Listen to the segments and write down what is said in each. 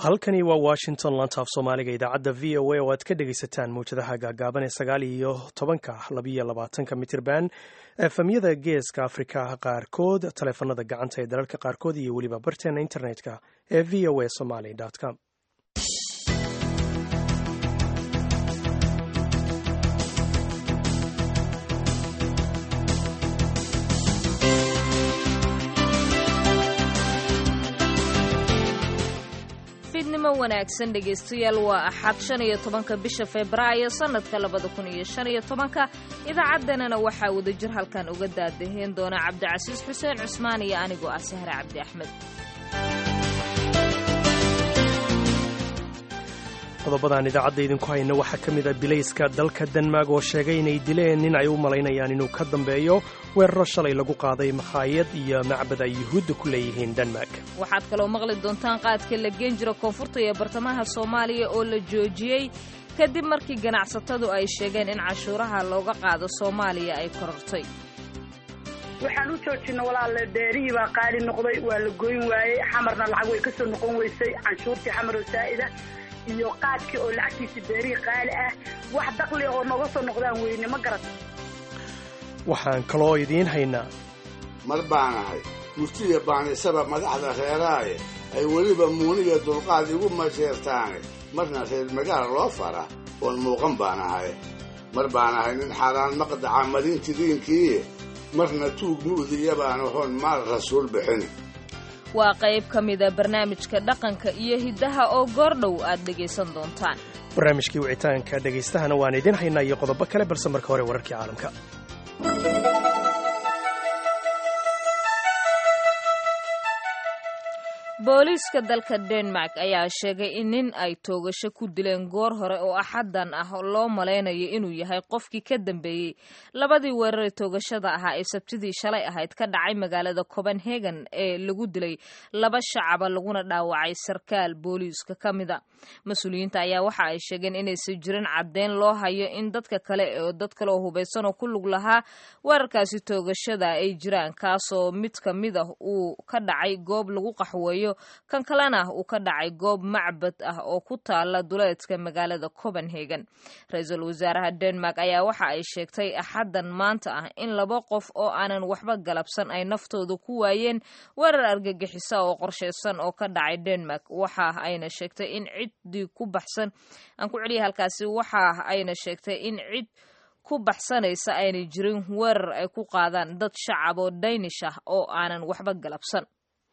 halkani waa washington lantaaf soomaaliga idaacadda v o a oo aad ka dhegaysataan mawjadaha gaagaaban ee sagaal iyo tobanka labiyo labaatanka mitirban efemyada geeska afrika qaarkood taleefanada gacanta ee dalalka qaarkood iyo weliba barteena internetka ee v o a somaly com fiidnimo wanaagsan dhegaystayaal waa axad shan iyo tobanka bisha febraayo sannadka labada kun iyo shan iyo tobanka idaacaddanana waxaa wadajir halkan uga daadaheen doona cabdicasiis xuseen cusmaan iyo anigoo ah sahre cabdi axmed qodobadaan idaacadda idinku hayna waxaa ka mid a bilayska dalka denmark oo sheegay inay dileen nin ay u malaynayaan inuu ka dambeeyo weeraro shalay lagu qaaday makhaayad iyo macbad ay yuhuudda ku leeyihiin denmark waxaad kaloo maqli doontaan qaadka la geen jiro koonfurta iyo bartamaha soomaaliya oo la joojiyey kadib markii ganacsatadu ay sheegeen in cashuuraha looga qaado soomaaliya ay korortay waxaan u joojina walaalle beerihii baa qaali noqday waa la goyn waayey xamarna lacag way ka soo noqon weysay canshuurtii xamar oo saa'ida iyo qaadkii oo lacagtiisa beerihii qaali ah wax daqli oo nooga soo noqdaan weyne ma garat waxaan kaloo idiin haynaa mar baanahay murtiya baanisaba madaxda reeraaye ay weliba muuniga dulqaad igu masheertaane marna reer magaal loo fara oon muuqan baan ahay mar baan ahay nin xaaraan maqdaca madintidiinkiiye marna tuug mu'diya baan ahoon maal rasuul bixin waa qayb ka mida barnaamijka dhaqanka iyo hiddaha oo goordhow aad dhegaysan doontaan barnaamijkii wicitaanka dhegaystahana waan idiin haynaa iyo qodobo kale balse marka hore wararkii caalamka booliiska dalka denmark ayaa sheegay in nin ay toogasho ku dileen goor hore oo axaddan ah loo malaynayo inuu yahay qofkii ka dambeeyey labadii weeraree toogashada ahaa ee sabtidii shalay ahayd ka dhacay magaalada copenhagen ee lagu dilay laba shacaba laguna dhaawacay sarkaal booliiska ka mida mas-uuliyiinta ayaa waxa ay sheegeen inaysan jirin caddeyn loo hayo in dadka kale oo dad kale oo hubaysan oo ku lug lahaa weerarkaasi toogashada ay jiraan kaasoo mid ka mid ah uu ka dhacay goob lagu qaxweeyo kan kalena uu ka dhacay goob macbad ah oo ku taala duleedka magaalada copenhagen ra-iisul wasaaraha denmark ayaa waxa ay sheegtay axaddan maanta ah in laba qof oo aanan waxba galabsan ay naftooda ku waayeen weerar argagixisa oo qorshaysan oo ka dhacay denmark waxa ayna sheegtay in ciddii ku baxsan aan ku celiya halkaasi waxa ayna sheegtay in cid ku baxsanaysa aynay jirin weerar ay ku qaadaan dad shacab oo daynish ah oo aanan waxba galabsan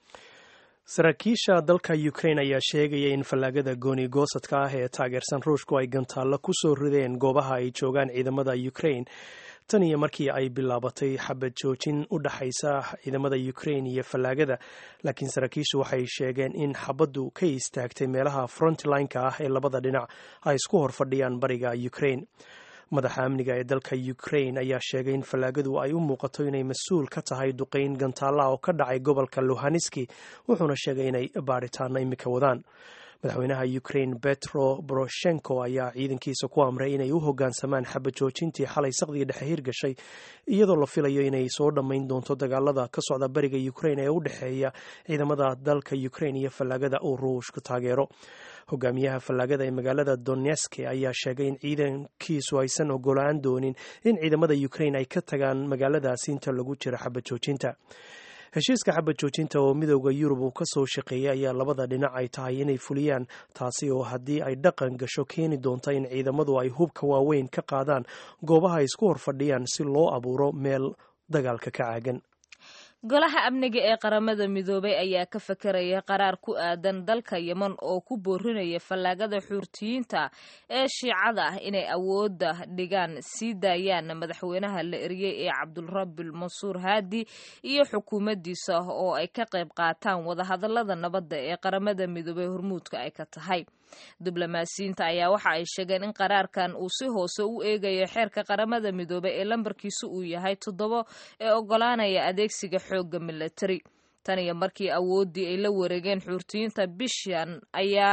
saraakiisha dalka ukrain ayaa sheegaya in fallaagada gooni goosadka ah ee taageersan ruushku ay gantaallo ku soo rideen goobaha ay joogaan ciidamada ukrain tan iyo markii ay bilaabatay xabad joojin u dhaxaysa ciidamada ukrain iyo fallaagada laakiin saraakiishu waxay sheegeen in xabaddu ka istaagtay meelaha frontlineka ah ee labada dhinac ay isku hor fadhiyaan bariga ukrain madaxa amniga ee dalka ukrain ayaa sheegay in fallaagadu ay u muuqato inay mas-uul ka tahay duqayn gantaalla oo ka dhacay gobolka luhaniski wuxuuna sheegay inay baaritaano imika wadaan madaxweynaha ukrain betro boroshenko ayaa ciidankiisa ku amray inay u hoggaansamaan xabad joojintii xalay saqdiga dhexe hirgashay iyadoo la filayo inay soo dhammayn doonto dagaalada ka socda bariga ukrain ee u dhexeeya ciidamada dalka ukrain iyo fallaagada uu ruushku taageero hogaamiyaha fallaagada ee magaalada doneske ayaa sheegay in ciidankiisu aysan ogolaan doonin in ciidamada ukrain ay ka tagaan magaaladaasi inta lagu jiro xabad joojinta heshiiska xabad joojinta oo midooda yurub uu ka soo shaqeeyay ayaa labada dhinac ay tahay inay fuliyaan taasi oo haddii ay dhaqan gasho keeni doonta in ciidamadu ay hubka waaweyn ka qaadaan goobaha ay isku horfadhiyaan si loo abuuro meel dagaalka ka caagan golaha amniga ee qaramada midoobay ayaa ka fakaraya qaraar ku aadan dalka yeman oo ku boorinaya fallaagada xuurtiyiinta ee shiicada ah inay awoodda dhigaan sii daayaan madaxweynaha la eriyey ee cabdulrabil mansuur haadi iyo xukuumaddiisa oo ay ka qayb qaataan wadahadalada nabadda ee qaramada midoobey hormuudka ay ka tahay diblomaasiyiinta ayaa waxa ay sheegeen in qaraarkan uu si hoose u eegayo xeerka qaramada midoobey ee lambarkiisu uu yahay toddobo ee ogolaanaya adeegsiga xoogga milatari tan iyo markii awooddii ay la wareegeen xuurtiyiinta bishan ayaa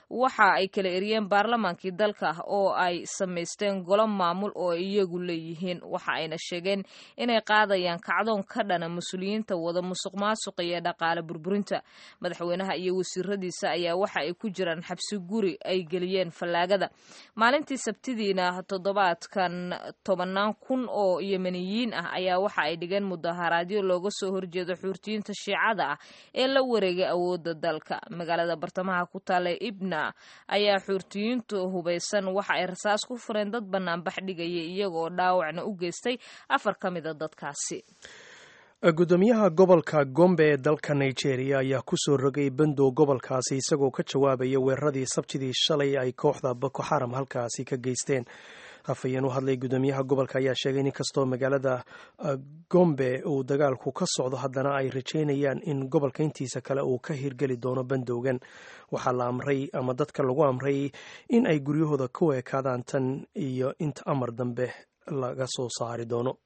waxa ay kala eriyeen baarlamaankii dalka oo ay samaysteen golo maamul oo ay iyagu leeyihiin waxa ayna sheegeen inay qaadayaan kacdoon ka dhana mas-uuliyiinta wada musuq maasuqa iyo dhaqaale burburinta madaxweynaha iyo wasiiradiisa ayaa waxa ay ku jiraan xabsi guri ay geliyeen fallaagada maalintii sabtidiina toddobaadkan tobannaan kun oo yemeniyiin ah ayaa waxa ay dhigeen mudaharaadyo looga soo horjeedo xuurtiyiinta shiicada ah ee la wareegay awoodda dalka magaalada bartamaha ku taalla ibna ayaa xuurtiyiintu hubaysan waxa ay rasaas ku fureen dad banaanbax dhigaya iyagoo dhaawacna u geystay afar ka mida dadkaasi gudoomiyaha gobolka gombe ee dalka nigeria ayaa ku soo rogay bandow gobolkaasi isagoo ka jawaabaya weeraradii sabtidii shalay ay kooxda boko xaram halkaasi ka geysteen afhayeen u hadlay gudoomiyaha gobolka ayaa sheegay in inkastoo magaalada gombe uu dagaalku ka socdo haddana ay rajeynayaan in gobolka intiisa kale uu ka hirgeli doono bandowgan waxaa la amray ama dadka lagu amray in ay guryahooda ku ekaadaan tan iyo inta amar dambe laga soo saari doono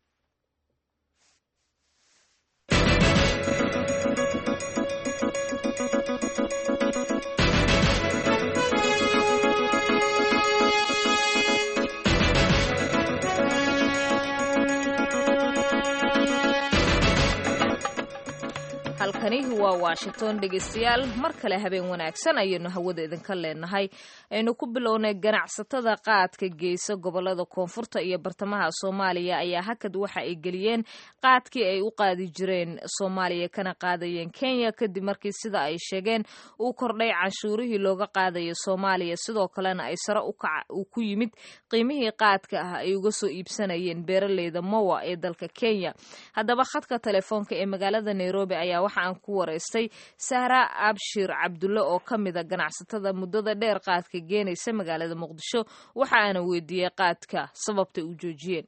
halkani waa washington dhegeystayaal mar kale habeen wanaagsan ayaynu hawada idinka leenahay aynu ku bilownay ganacsatada qaadka geysa gobolada koonfurta iyo bartamaha soomaaliya ayaa hakad waxa ay geliyeen qaadkii ay u qaadi jireen soomaaliya kana qaadayeen kenya kadib markii sida ay sheegeen uu kordhay canshuurihii looga qaadayo soomaaliya sidoo kalena ay sare uu ku yimid qiimihii qaadka ah ay uga soo iibsanayeen beeraleyda mowa ee dalka kenya haddaba khadka telefoonka ee magaalada nairobi ayaa waxa aan ku waraystay sahra abshir cabdulle oo ka mida ganacsatada muddada dheer qaadka geenaysa magaalada muqdisho waxa aana weydiiyey qaadka sababtay u joojiyeen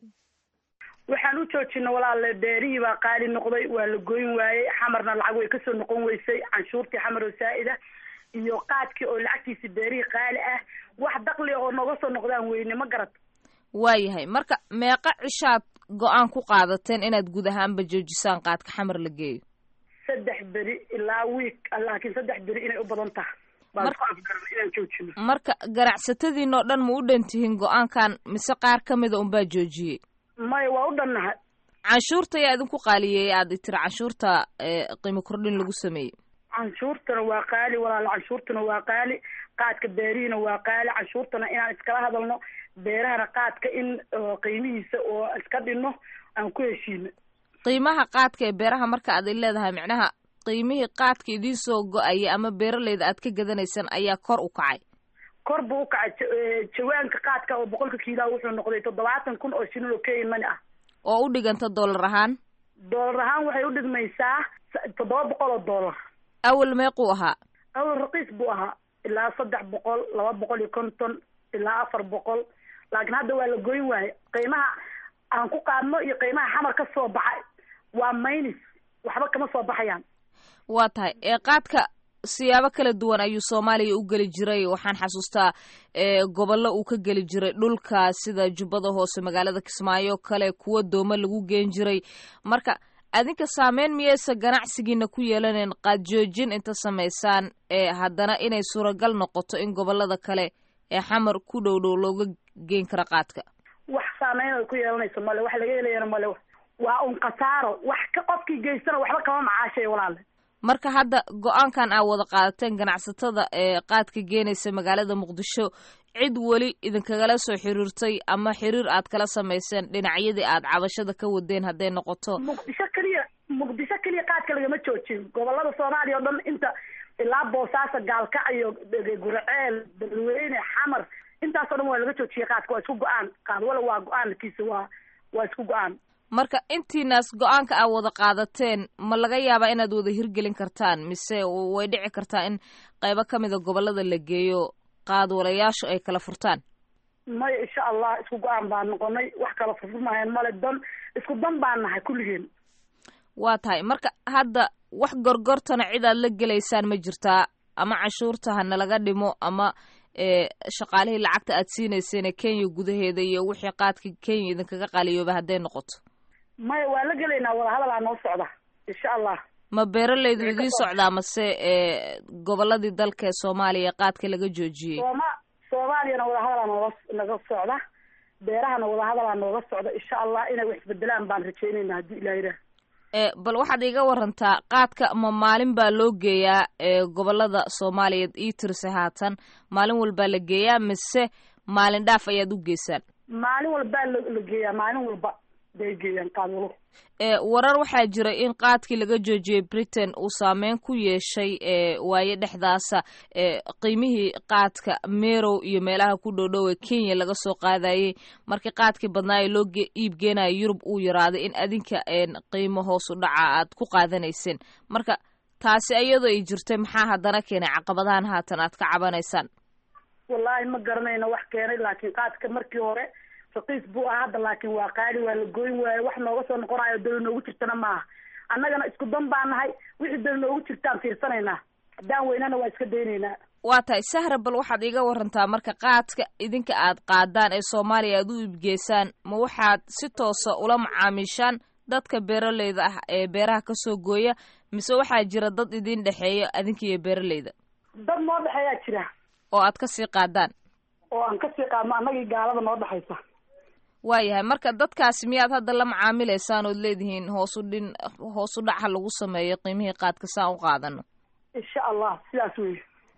waxaan u joojina walaale beerihii baa qaali noqday waa la goyn waayey xamarna lacag way kasoo noqon weysay canshuurtii xamar oo saa'ida iyo qaadkii oo lacagtiisi beerihii qaali ah wax dakli oo noga soo noqdaan weyne ma garad waayahay marka meeqa cishaad go-aan ku qaadateen inaad guud ahaanba joojisaan qaadka xamar la geeyo saddex beri ilaa wiik laakiin saddex beri inay u badan tahay baan ku afgaran inaan joojino marka ganacsatadiin oo dhan ma u dhan tihiin go-aankan mise qaar ka mida unbaa joojiyey maya waa u dhannahay canshuurta ayaa idinku qaaliyeeyay aad tiri canshuurta qiimo kordhin lagu sameeyey canshuurtana waa qaali walaal canshuurtana waa qaali qaadka beerihiina waa qaali canshuurtana inaan iskala hadalno beerahana qaadka in qiimihiisa oo iska dhinno aan ku heshiino qiimaha qaadka ee beeraha marka aad leedahay micnaha qiimihii qaadka idiin soo go-aya ama beeraleyda aad ka gadanaysaan ayaa kor u kacay kor buu u kacay jawaanka qaadka oo boqolka kiilaha wuxuu noqday toddobaatan kun oo shilin oo kenya mani ah oo u dhiganta dollar ahaan dollar ahaan waxay u dhigmaysaa toddoba boqol oo dollar awal meequu ahaa awal raqiis buu ahaa ilaa saddex boqol laba boqol iyo konton ilaa afar boqol laakiin hadda waa la goyn waaye qiimaha aan ku qaadno iyo qiimaha xamar ka soo baxay waa maynis waxba kama soo baxayaan waa tahay ee qaadka siyaabo kala duwan ayuu soomaaliya u geli jiray waxaan xasuustaa gobollo uu ka geli jiray dhulka sida jubbada hoose magaalada kismaayo kale kuwa dooma lagu geen jiray marka adinka saameyn miyaysa ganacsigiina ku yeelaneen qaad joojin inta samaysaan ee haddana inay suuragal noqoto in gobolada kale ee xamar ku dhow dhow looga geen karo qaadka wax saameyn ay ku yeelanayso male wax laga helayana male waa un khasaaro wax ka qofkii geystana waxba kama macaashay walaale marka hadda go-aankan aa wada qaadateen ganacsatada ee qaadka geenaysa magaalada muqdisho cid weli idinkagala soo xiriirtay ama xiriir aad kala samayseen dhinacyadii aad cabashada ka wadeen hadday noqoto muqdisho keliya muqdisho keliya qaadka lagama joojin gobolada soomaaliya oo dhan inta ilaa boosaaso gaalkacyo guraceel dadweyne xamar intaasoo dhan waa laga joojiyay qaadka waa isku go-aan qaad wala waa go-aankiisa waa waa isku go-aan marka intiinaas go-aanka aad wada qaadateen ma laga yaabaa inaad wada hirgelin kartaan mise way dhici kartaa in qaybo ka mida gobolada la geeyo qaadwalayaashu ay kala furtaan maya insha allah isku go-aan baan noqonay wax kala furfurmaayaan male dan isku dan baan nahay kulligeen waa tahay marka hadda wax gorgortana cid aad la gelaysaan ma jirtaa ama cashuurta hana laga dhimo ama shaqaalihii lacagta aad siinayseen kenya gudaheeda iyo wixii qaadka kenya idinkaga qaliyooba hadday noqoto maya waa la gelaynaa wadahadal aa noo socda insha allah ma beeralaydu idiin socdaa mase goboladii dalka ee soomaaliya qaadka laga joojiyey sooma soomaaliyana wadahadalaa nooga naga socda beerahana wadahadalaa nooga socda insha allah inay wax isbedelaan baan rajeynayna haddii ilah yidhaah bal waxaad iiga warantaa qaadka ma maalin baa loo geeyaa gobolada soomaaliyeed ii tirse haatan maalin walbaa la geeyaa mise maalin dhaaf ayaad u geysaan maalin walbaa la geeyaa maalin walba bay geeyaan qaadwalo warar waxaa jira in qaadkii laga joojiyey britain uu saameyn ku yeeshay waaye dhexdaasa qiimihii qaadka merow iyo meelaha ku dhowdhow ee kenya laga soo qaadayey markii qaadkii badnaa ee loo iib geenaya yurub uu yaraaday in adinka qiimo hoos u dhaca aad ku qaadanayseen marka taasi iyadoo ay jirtay maxaa haddana keenay caqabadahan haatan aad ka cabanaysaan wallaahi ma garanayno wax keenay laakiin qaadka markii hore raqiis buu ah hadda laakiin waa qaali waa la goyn waaye wax nooga soo noqonayo dali noogu jirtana maaha annagana isku dan baa nahay wixii dali noogu jirtaan fiirsanaynaa haddaan weynana waa iska daynaynaa waa tahay sahra bal waxaad iiga warantaa marka qaadka idinka aad qaadaan ee soomaaliya aad u iibgeysaan ma waxaad si toosa ula macaamiishaan dadka beeraleyda ah ee beeraha kasoo gooya mise waxaa jira dad idin dhexeeya adinka iyo beeraleyda dad noo dhexeeyaa jira oo aad kasii qaadaan oo aan kasii qaadno annagii gaalada noo dhexaysa waayahay marka dadkaasi miyaad hadda la macaamilaysaan ood leedihiin hoosu dhin hoos u dhac ha lagu sameeyo qiimihii qaadka saan u qaadano insha allah sidaas wey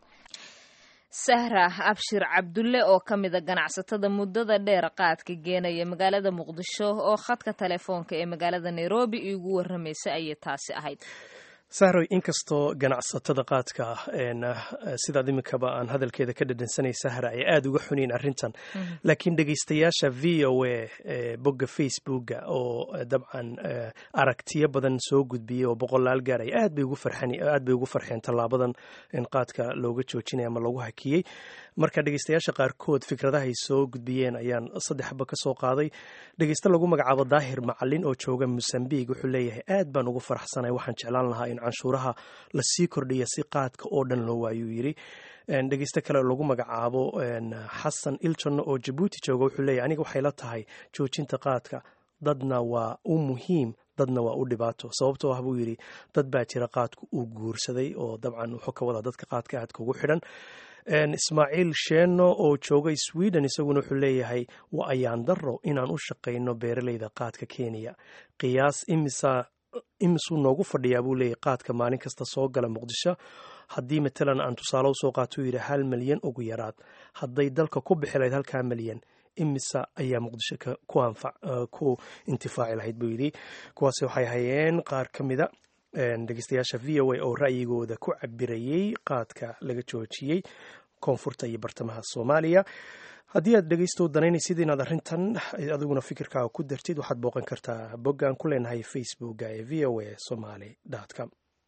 sahra abshir cabdulle oo ka mida ganacsatada muddada dheer qaadka geenaya magaalada muqdisho oo khadka telefoonka ee magaalada nairobi iigu warramaysa ayay taasi ahayd sahroy inkastoo ganacsatada qaadka sidaad iminkaba aan hadalkeeda ka dhadhansanay sahra ay aada uga xuniin arrintan laakiin dhegeystayaasha v o a bogga facebooka oo dabcan aragtiyo badan soo gudbiyey oo boqolaal gaar ay aad bay ugu farxeen aad bay ugu farxeen tallaabadan in qaadka looga joojinaya ama loogu hakiyey marka dhegeystayaasha qaarkood fikradaha ay soo gudbiyeen ayaan saddexba ka soo qaaday dhegeyste lagu magacaabo daahir macalin oo jooga mosambiq wuxuu leeyahay aad baan ugu faraxsanay waxaan jeclaan lahaa in canshuuraha lasii kordhiya si qaadka oo dhan loo waayuu yidhi dhegeyste kale lagu magacaabo xasan iljon oo jabuuti jooga wuxuu leeyahy aniga waxay la tahay joojinta qaadka dadna waa u muhiim dadna waa u dhibaato sababtoo ah buu yidhi dad baa jira qaadku uu guursaday oo dabcan wuxuu ka wadaa dadka qaadka aadka ugu xidhan ismaaciil sheeno oo jooga sweden isaguna wuxuu leeyahay waa ayaan daro inaan u shaqayno beeraleyda qaadka kenya qiyaas imisa imisuu noogu fadhiyaa buu leeyahy qaadka maalin kasta soo gala muqdisho haddii matalan aan tusaale usoo qaato uu yidhi hal milyan ugu yaraad hadday dalka ku bixi lahayd halkaa milyan imisa ayaa muqdisho ku intifaaci lahayd buu yidhi kuwaasi waxay hayeen qaar ka mida dhegeystayaasha v o a oo ra'yigooda ku cabirayey qaadka laga joojiyey koonfurta iyo bartamaha soomaaliya haddii aad dhegeysto danaynaysid inaad arrintan adiguna fikirkaaga ku dartid waxaad booqan kartaa boggaan ku leenahay facebooka ee v o a somaly com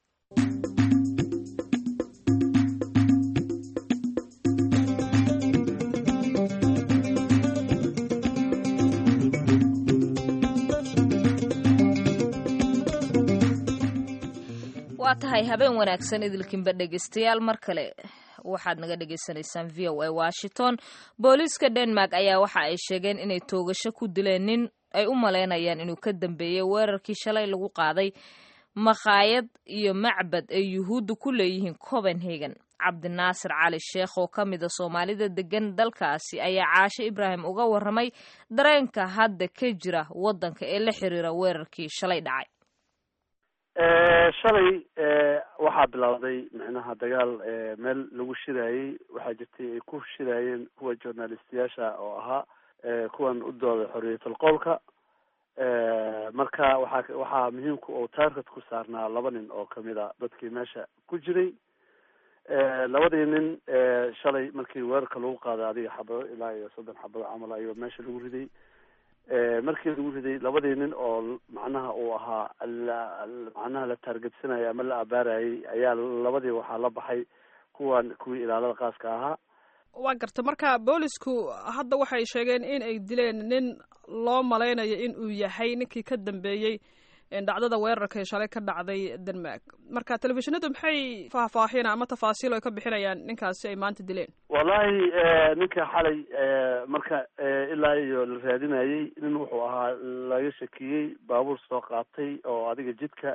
waa tahay habeen wanaagsan idilkinba dhegeystayaal mar kale waxaad naga dhagaysanaysaan v o a washington booliiska denmark ayaa waxa ay sheegeen inay toogasho ku dileen nin ay u malaynayaan inuu ka dambeeyey weerarkii shalay lagu qaaday makhaayad iyo macbad ay yuhuudda ku leeyihiin copenhagen cabdinaasir cali sheekh oo ka mida soomaalida degan dalkaasi ayaa caasho ibraahim uga waramay dareenka hadda ka jira waddanka ee la xiriira weerarkii shalay dhacay shalay waxaa bilowday micnaha dagaal meel lagu shiraayey waxaa jirtay ay ku shiraayeen kuwa journalistiyaasha oo ahaa kuwan u dooda xorriyatul qowlka marka waxaa waxaa muhiimka oo taarget ku saarnaa laba nin oo kamid a dadkii meesha ku jiray labadii nin shalay markii weerarka lagu qaaday adiga xabado ilaa iyo soddon xabado camal ayuu meesha lagu riday markii lagu riday labadii nin oo macnaha uu ahaa macnaha la taargetsanaya ama la abaarayay ayaa labadii waxaa la baxay kuwan kuwii ilaalada qaaska ahaa waa garta marka boolisku hadda waxay sheegeen in ay dileen nin loo malaynayo in uu yahay ninkii ka dambeeyey dhacdada weerarka ee shalay ka dhacday denmark marka telefishinadu maxay faahfaahin ama tafaasiil ay ka bixinayaan ninkaasi ay maanta dileen wallahi ninka xalay marka ilaa iyo la raadinayey nin wuxuu ahaa laga shakiyey baabuur soo qaatay oo adiga jidka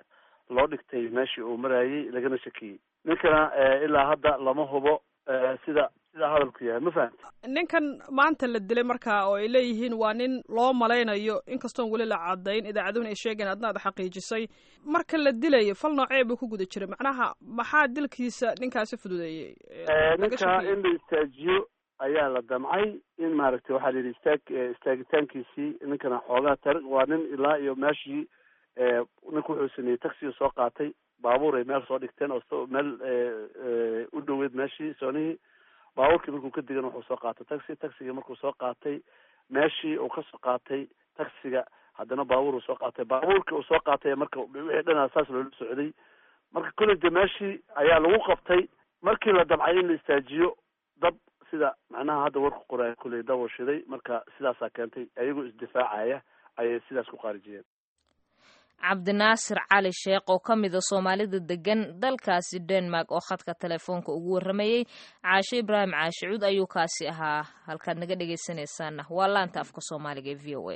loo dhigtay meeshii uu marayay lagana shakiyey ninkana ilaa hadda lama hubo sida sida hadalku yahay ma fahamti ninkan maanta la dilay markaa oo ay leeyihiin waa nin loo malaynayo inkastoon weli la cadayn idaacaduhuna ay sheegeen adna ad xaqiijisay marka la dilayo fal noocee buu ku guda jiray macnaha maxaa dilkiisa ninkaasi fududeeyey ninka in la istaajiyo ayaa la damcay in maaragtay waxaa la yidhi istaag istaagitaankiisii ninkana xoogaa tari waa nin ilaa iyo meeshii ninku wuxuu sameeyey taxiga soo qaatay baabuur ay meel soo dhigteen oo meel u dhoweyd meeshii soonihii baabuurkii markuu ka digan wuxuu soo qaatay taxi taxiga markuu soo qaatay meeshii uu kasoo qaatay taxiga haddana baabuur uu soo qaatay baabuurkii uu soo qaatay marka wixii dhanaa saas loola socday marka kolley de meeshii ayaa lagu qabtay markii la damcay in la istaajiyo dab sida macnaha hadda warku qoraaya kulley dab uu shiday marka sidaasaa keentay ayagoo isdifaacaya ayay sidaas ku qaarijiyeen cabdinaasir cali sheekh oo ka mida soomaalida degan dalkaasi denmark oo khadka telefoonka ugu warramayey caashe ibraahim caashicuud ayuu kaasi ahaa halkaad naga dhegaysanaysaana waa laanta afka soomaaliga ee v o a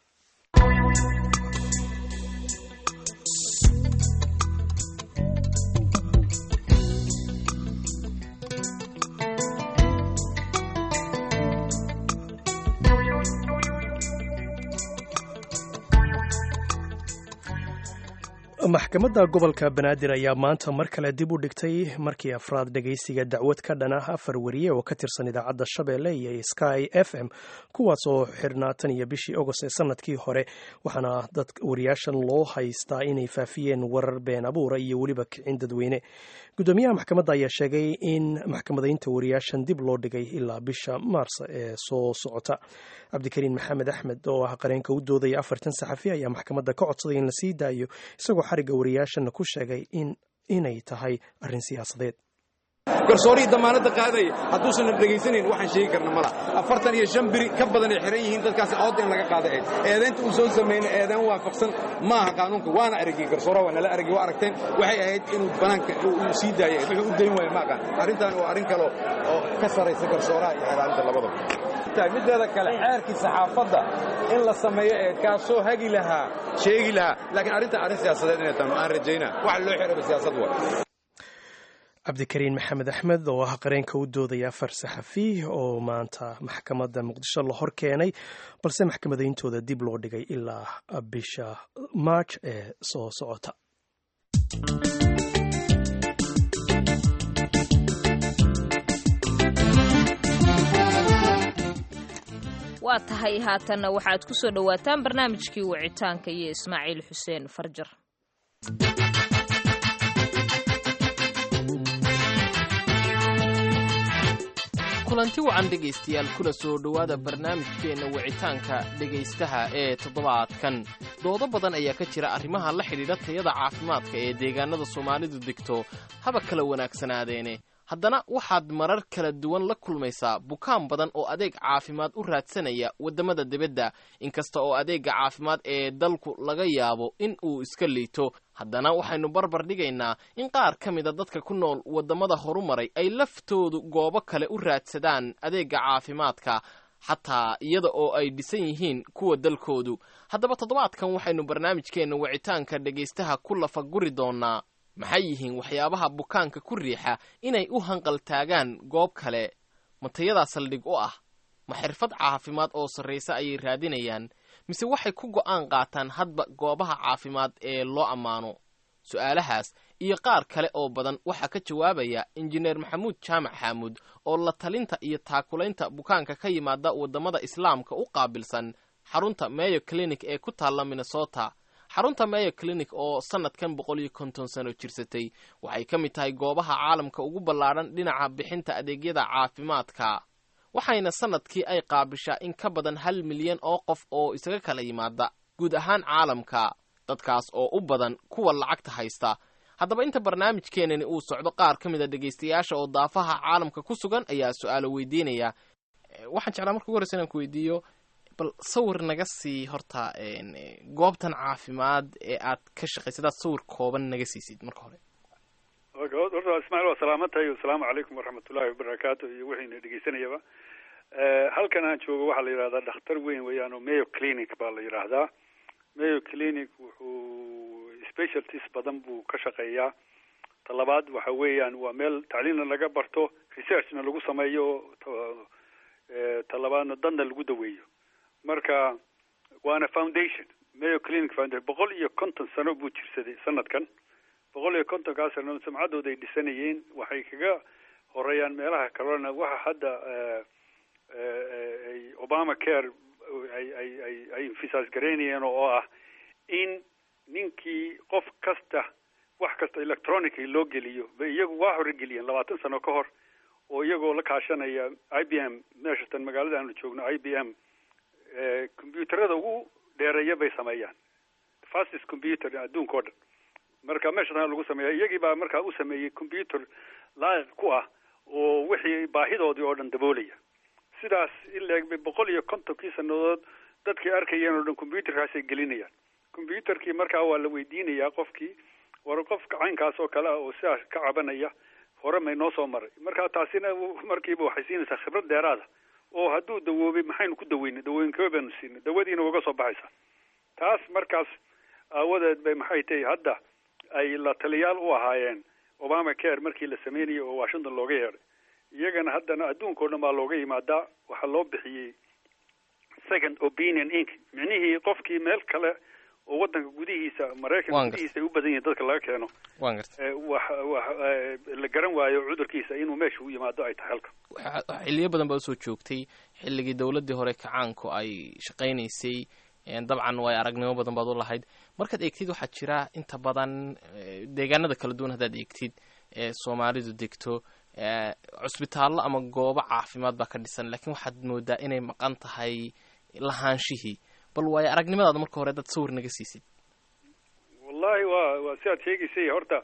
maxkamadda gobolka banaadir ayaa maanta mar kale dib u dhigtay markii afraad dhegaysiga dacwad ka dhan ah afar wariye oo ka tirsan idaacadda shabeelle iyo sky f m kuwaas oo xirnaa tan iyo bishii agost ee sanadkii hore waxaana dad wariyaashan loo haystaa inay faafiyeen warar been abuura iyo weliba kicin dadweyne gudoomiyaha maxkamadda ayaa sheegay in maxkamadaynta wariyaashan dib loo dhigay ilaa bisha maars ee soo socota cabdikariin maxamed axmed oo ah qareenka u doodaya afartan saxafi ayaa maxkamadda ka codsaday in la sii daayo isagoo xarigga wariyaashana ku sheegay in inay tahay arrin siyaasadeed garsoorihii damaanadda qaadaya hadduusan la dhegaysanayn waxaan sheegi karna mala afartan iyo shan biri ka badan ay xihan yihiin dadkaasi oodda in laga qaada eed eedaynta uu soo samayna eedaan waafaqsan maaha qaanuunka waana aragay garsoora waa nala aragay waa aragteen waxay ahayd inuu banaanka uu sii daaya wuxuu u dayn waaya maaqaan arrintan waa arrin kale oo ka sarraysa garsooraha iyo xeelaalinta labadaba mideeda kale xeerkii saxaafadda in la sameeyo eed kaasoo hagi lahaa sheegi lahaa laakiin arrintan arrin siyaasadeed inay tahay aan rajaynaa waxa loo xiraba siyaasad waa cabdikariin maxamed axmed oo ah qareenka u doodaya afar saxafi oo maanta maxkamadda muqdisho la hor keenay balse maxkamadayntooda dib loo dhigay ilaa bisha march ee soo socota waa tahay haatanna waxaad ku soo dhowaataan barnaamijkii wicitaanka iyo ismaaciil xuseen farjar kulanti wacan dhegaystayaal kuna soo dhowaada barnaamijkeenna wicitaanka dhegaystaha ee toddobaadkan doodo badan ayaa ka jira arrimaha la xidhiidha tayada caafimaadka ee deegaanada soomaalidu degto haba kala wanaagsanaadeene haddana waxaad marar kala duwan la kulmaysaa bukaan badan oo adeeg caafimaad u raadsanaya waddamada dibadda inkasta oo adeegga caafimaad ee dalku laga yaabo in uu iska liito haddana waxaynu barbar dhigaynaa in qaar ka mida dadka ku nool waddamada horumaray ay laftoodu goobo kale u raadsadaan adeegga caafimaadka xataa iyada oo ay dhisan yihiin kuwa dalkoodu haddaba toddobaadkan waxaynu barnaamijkeenna wicitaanka dhegaystaha ku lafaguri doonnaa maxay yihiin waxyaabaha bukaanka ku riixa inay u hanqaltaagaan goob kale ma tayadaa saldhig u ah ma xirfad caafimaad oo sarraysa ayay raadinayaan mise waxay ku go'aan qaataan hadba goobaha caafimaad ee loo ammaano su'aalahaas iyo qaar kale oo badan waxaa ka jawaabaya injineer maxamuud jaamac xaamuud oo la talinta iyo taakulaynta bukaanka ka yimaada waddamada islaamka u qaabilsan xarunta meyo clinic ee ku taalla minnesota xarunta meyo clinic oo sannadkan boqol iyo konton sano jirsatay waxay ka mid tahay goobaha caalamka ugu ballaadhan dhinaca bixinta adeegyada caafimaadka waxayna sannadkii ay qaabishaa in ka badan hal milyan oo qof oo isaga kala yimaada guud ahaan caalamka dadkaas oo u badan kuwa lacagta haysta haddaba inta barnaamijkeenani uu socdo qaar ka mid a dhegaystayaasha oo daafaha caalamka ku sugan ayaa su-aalo weydiinaya waxaan jeclaa marka ugu horreysa inaan ku weydiiyo bal sawir naga sii horta goobtan caafimaad ee aad ka shaqaysid aad sawir kooban naga siisid marka hore horta ismail waa salaamantahay asalaamu calaykum waraxmatullahi wabarakaatu iyo wixiina dhegeysanayaba halkan aan joogo waxaa la yidhahdaa dhakhtar weyn weeyaan oo mayo clinic baa la yidhaahdaa mayo clinic wuxuu specialties badan buu ka shaqeeyaa talabaad waxa weeyaan waa meel tacliinna laga barto researchna lagu sameeyo talabaadna dadna lagu daweeyo marka waana foundation mayo clinic foundation boqol iyo konton sano buu jirsaday sanadkan boqol iyo kontonkaa sano sumcaddooda ay dhisanayeen waxay kaga horeeyaan meelaha kalena waxa hadda ay obama care ay ay ay ay infisaas garaynayeen oo ah in ninkii qof kasta wax kasta electronically loo geliyo bay iyagu waa hore geliyeen labaatan sano ka hor oo iyagoo la kaashanaya i b m meeshatan magaalada aanu joogno i b m combyuuterada ugu dheereeya bay sameeyaan fastest computer adduunka o dhan marka meeshatan lagu sameeya iyagii baa markaa u sameeyey computer laayiq ku ah oo wixii baahidoodii oo dhan daboolaya sidaas ileeg bay boqol iyo kontonkii sanadood dadkii arkayeen oo dhan combyuterkaasay gelinayaan combyuterkii markaa waa la weydiinayaa qofkii war qofka caynkaas oo kale ah oo sidaas ka cabanaya hore may noo soo maray marka taasina markiiba waxay siinaysaa khibrad dheeraada oo hadduu dawoobay maxaynu ku daweynay dawooyinkaba baynu siinay dawadiina uga soo baxaysaa taas markaas aawadeed bay maxay tahay hadda ay la taliyaal u ahaayeen obama care markii la sameynayay oo washington looga yeedhay iyagana haddana adduunka o dhan baa looga yimaadaa waxaa loo bixiyey second opinion inc micnihii qofkii meel kale oo wadanka gudihiisa maraykanka gudihiisa ay u badan yihiin dadka laga keeno waan garta wax wax la garan waayo cudurkiisa inuu meesha u yimaado ay tahay halka xiliyo badan baa usoo joogtay xilligii dowladdii hore kacaanku ay shaqaynaysay dabcan way aragnimo badan baad u lahayd markaad eegtid waxaa jira inta badan deegaanada kala duwan haddaad eegtid ee soomaalidu degto cusbitaallo ama goobo caafimaad baa ka dhisan laakiin waxaad moodaa inay maqan tahay lahaanshihii bal waayo aragnimadaada marka hore dad sawir naga siisid wallahi waa waa si aad sheegaysay horta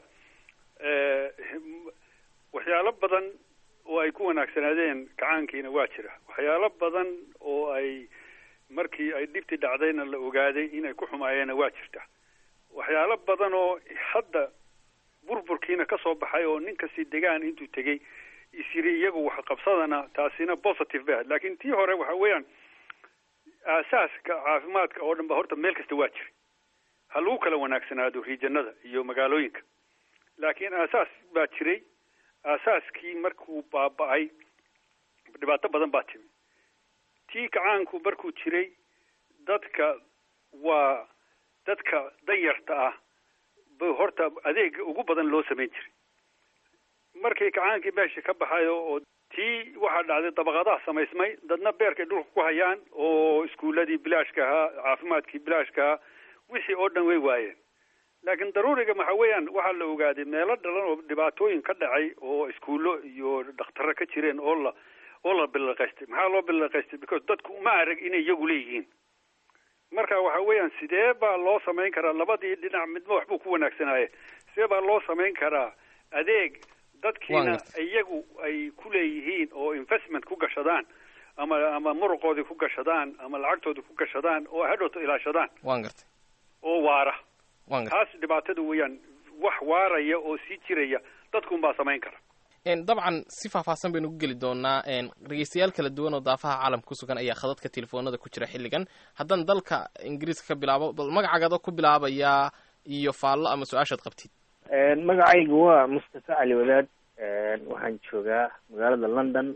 waxyaalo badan oo ay ku wanaagsanaadeen kacaankiina waa jira waxyaalo badan oo ay markii ay dhibtii dhacdayna la ogaaday inay ku xumaayeenna waa jirta waxyaalo badan oo hadda burburkiina ka soo baxay oo nin kasti degaan intuu tegey isyiri iyagu wax qabsadana taasina positive bay ahayd laakiin tii hore waxa weeyaan aasaaska caafimaadka oo dhan ba horta meel kasta waa jiray ha lagu kala wanaagsanaado riijanada iyo magaalooyinka laakiin aasaas baa jiray aasaaskii markuu baaba-ay dhibaato badan baa timi tii kacaanku markuu jiray dadka waa dadka danyarta ah ba horta adeega ugu badan loo samayn jiray markii kacaankii meesha ka baxayo oo tii waxaa dhacday dabaqadaha samaysmay dadna beerkay dhulka ku hayaan oo iskuuladii bilaashka ahaa caafimaadkii bilaashka ahaa wixii oo dhan way waayeen laakiin daruuriga waxa weeyaan waxaa la ogaaday meelo dhalan oo dhibaatooyin ka dhacay oo iskuullo iyo dhakhtarro ka jireen oo la oo la bilaqaystay maxaa loo bilaqaystay because dadku uma arag inay iyagu leeyihiin marka waxa weeyaan sidee baa loo samayn karaa labadii dhinac midba waxbuu ku wanaagsanaaye sidee baa loo samayn karaa adeeg dadkiina iyagu ay ku leeyihiin oo investment ku gashadaan ama ama muruqoodii ku gashadaan ama lacagtoodii ku gashadaan oo hadhowto ilaashadaan waan gartay oo waara waan gartay taas dhibaatada weeyaan wax waaraya oo sii jiraya dadkuun baa samayn kara dabcan si faahfaahsan baynu ku geli doonaa dhegeystayaal kala duwan oo daafaha caalamka ku sugan ayaa khadadka telefoonada ku jira xilligan haddaan dalka ingiriiska ka bilaabo bal magacaaga ku bilaabayaa iyo faallo ama su-aashaad qabtid magacaygu waa mustafa cali wadaad waxaan joogaa magaalada london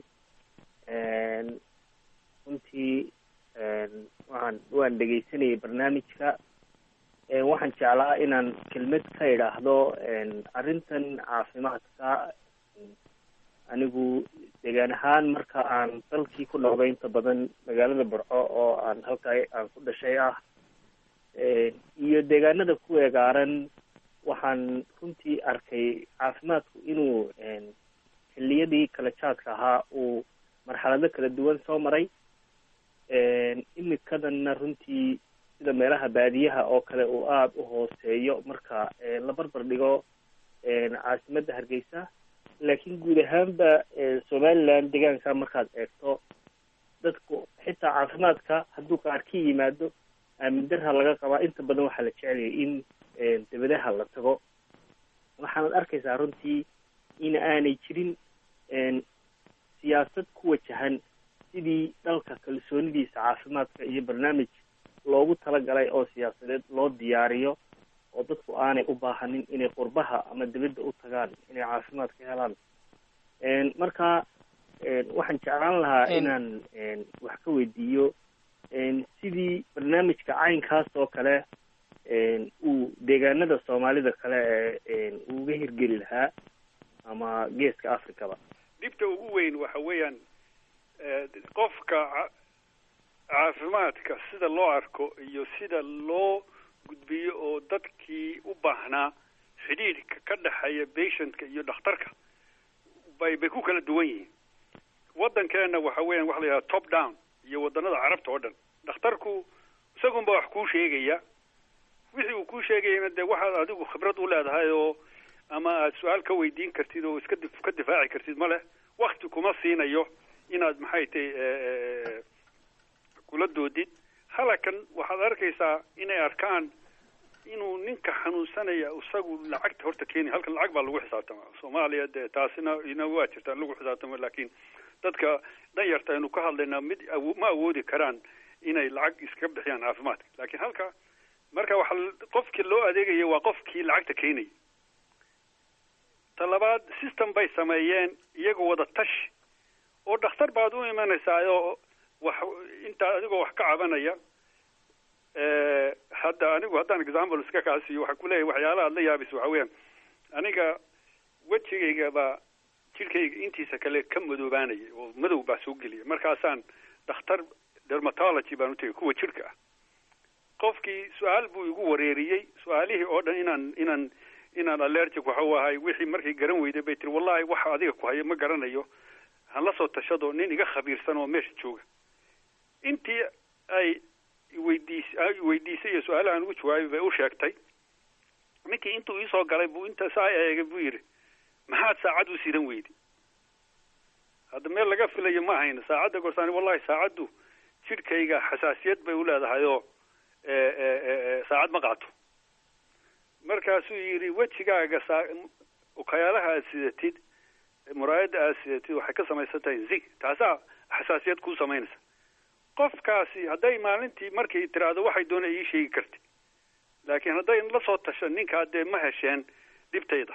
runtii waxaan waan dhegeysanayay barnaamijka waxaan jeclaa inaan kelmad ka idhaahdo arrintan caafimaadka anigu degaan ahaan marka aan dalkii ku noqday inta badan magaalada burco oo aan halkaa aan ku dhashay ah iyo deegaanada ku egaaran waxaan runtii arkay caafimaadku inuu xilliyadii kala jaadka ahaa uu marxalado kala duwan soo maray imikadanna runtii sida meelaha baadiyaha oo kale uu aada u hooseeyo marka la barbar dhigo caasimadda hargeysa laakiin guud ahaanba somaliland deegaanka markaad eegto dadku xitaa caafimaadka hadduu qaar ka yimaado aamin darha laga qabaa inta badan waxaa la jeceliyay in dabadaha la tago waxaanad arkaysaa runtii in aanay jirin siyaasad ku wajahan sidii dalka kalsoonidiisa caafimaadka iyo barnaamij loogu talagalay oo siyaasadeed loo diyaariyo oo dadku aanay u baahanin inay qurbaha ama dibadda u tagaan inay caafimaad ka helaan marka waxaan jeclaan lahaa inaan wax ka weydiiyo sidii barnaamijka caynkaas oo kale uu deegaanada soomaalida kale ee uga hirgeli lahaa ama geeska africaba dhibta ugu weyn waxa weeyaan qofka caafimaadka sida loo arko iyo sida loo gudbiyo oo dadkii u baahnaa xidhiidhka ka dhexeeya patientka iyo dhakhtarka bay bay ku kala duwan yihiin waddankeena waxa weeyaan waxa la yidhaha top down iyo waddanada carabta oo dhan dhakhtarku isagunba wax kuu sheegaya wixii uu kuu sheegayana dee waxaad adigu khibrad u leedahay oo ama aad su-aal ka weydiin kartid oo iska ka difaaci kartid ma leh wakti kuma siinayo inaad maxay tahay kula doodid halakan waxaad arkaysaa inay arkaan inuu ninka xanuunsanaya isagu lacagta horta keeni halkan lacag baa lagu xisaabtama soomaaliya dee taasina ina waa jirtaa lagu xisaabtamo laakiin dadka danyarta aynu ka hadlaynaa mid ma awoodi karaan inay lacag iska bixiyaan caafimaadka laakiin halka marka waxa qofkii loo adeegaya waa qofkii lacagta keenaya ta labaad system bay sameeyeen iyagoo wada tashi oo dhakhtar baad u imanaysaa oo wax intaa adigoo wax ka cabanaya hadda anigu haddaan example iska kaasiyo waxaa kuleeyahay waxyaalaha ad la yaabis waxa weeyaan aniga wejigayga baa jidhkayga intiisa kale ka madoobaanaya oo madow baa soo gelaya markaasaan dhakhtar dermatology baan utagay kuwa jidhka ah qofkii su-aal buu igu wareeriyey su-aalihii oo dhan inaan inaan inaan allergic waxa u ahay wixii markay garan weyday bay tiri wallahi waxa adiga ku haya ma garanayo han la soo tashado nin iga khabiirsan oo meesha jooga intii ay weydiis weydiisay iyo su-aalahan ugu jawaabay bay u sheegtay ninkii intuu iisoo galay buu inta saa eegay buu yidhi maxaad saacad u sidan weyday hadda meel laga filayo ma ahayna saacadda gorsaani wallahi saacaddu jidhkayga xasaasiyad bay u leedahay oo saacad ma qaato markaasuu yidhi wejigaaga saa ukayaalaha aad sidatid muraayadda aad sidatid waxay ka samaysan tahay zig taasaa xasaasiyad kuu samaynaysa qofkaasi hadday maalintii markay tiraahdo waxay doona ii sheegi karti laakiin hadday la soo tasho ninkaa dee ma hesheen dhibtayda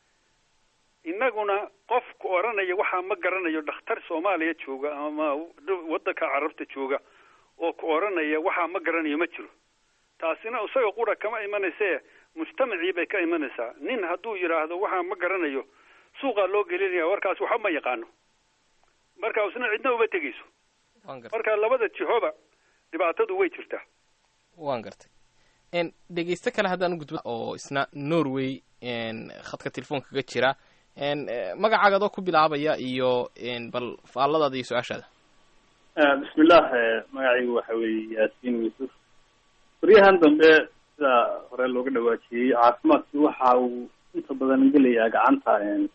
innaguna qofku odhanaya waxaa ma garanayo dhakhtar soomaaliya jooga ama waddanka carabta jooga oo ku odhanaya waxaa ma garanayo ma jiro taasina isaga qura kama imanayse mujtamacii bay ka imanaysaa nin hadduu yidhaahdo waxaa ma garanayo suuqaa loo gelinaya warkaas waxba ma yaqaano marka isna cidna uma tegeyso marka labada jihoba dhibaatadu way jirtaa waan gartay dhegeysto kale haddaan ugudba oo isna norway khadka telefoonka kaga jira magacaaga adoo ku bilaabaya iyo bal faalladaada iyo su-aashaada bismillah magacaygu waxa weeye yaasiin yuusuf baryahan dambe sida hore looga dhawaajiyey caafimaadki waxa uu inta badan gelayaa gacanta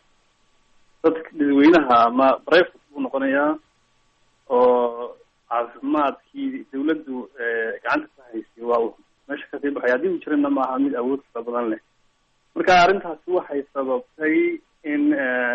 dadka dadweynaha ama private buu noqonayaa oo caafimaadkii dawladdu gacanta ka haysay waa uu meesha kasii baxay haddii uu jirana maaha mid awood fara badan leh marka arrintaasi waxay sababtay in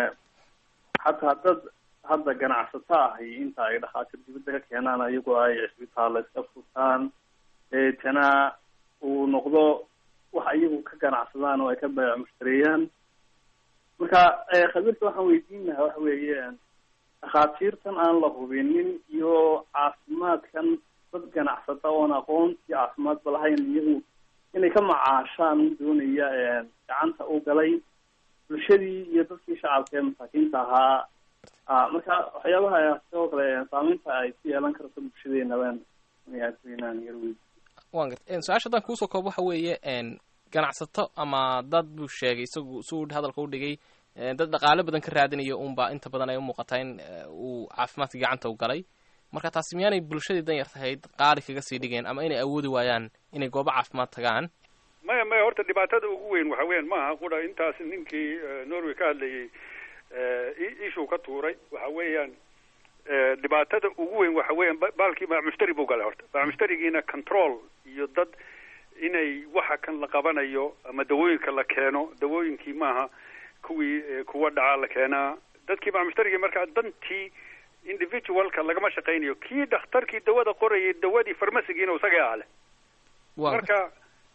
xataa dad hadda ganacsato ahi inta ay dhakhaatiir dibadda ka keenaan iyagoo ay cisbitaalla iska furtaan deetana uu noqdo wax iyagu ka ganacsadaan oo ay ka baayac mushtareeyaan marka khabiirka waxaan weydiin lahaa waxa weeye dhakhaatiirtan aan la hubinin iyo caafimaadkan dad ganacsata oon aqoontii caafimaadba lahayn iyagu inay ka macaashaan doonaya gacanta u galay bulshadii iyo dadkii shacabka ee masaakiinta ahaa marka waxyaabaha sidoo kale saameynta ay ku yeelan karto bulshadeenaban inaan yar wey wan garta su-aasha haddaan kuusoo koob waxa weeye ganacsato ama dad buu sheegay isagu si uu hadalka u dhigay dad dhaqaale badan ka raadinaya unba inta badan ay umuuqataa in uu caafimaadka gacanta u galay marka taasi miyaanay bulshadii danyar tahayd qaali kaga sii dhigeen ama inay awoodi waayaan inay goobo caafimaad tagaan maya maya horta dhibaatada ugu weyn waxa weeyaan maaha qura intaas ninkii norway ka hadlayay ishuu ka tuuray waxa weeyaan dhibaatada ugu weyn waxa weeyaan baalkii baamushtari buu galay horta baamushtarigiina control iyo dad inay waxa kan la qabanayo ama dawooyinka la keeno dawooyinkii maaha kuwii kuwa dhacaa la keenaa dadkii baamushtarigii markaa dantii individualka lagama shaqaynayo kii dhakhtarkii dawada qorayay dawadii farmasigiina isaga ale marka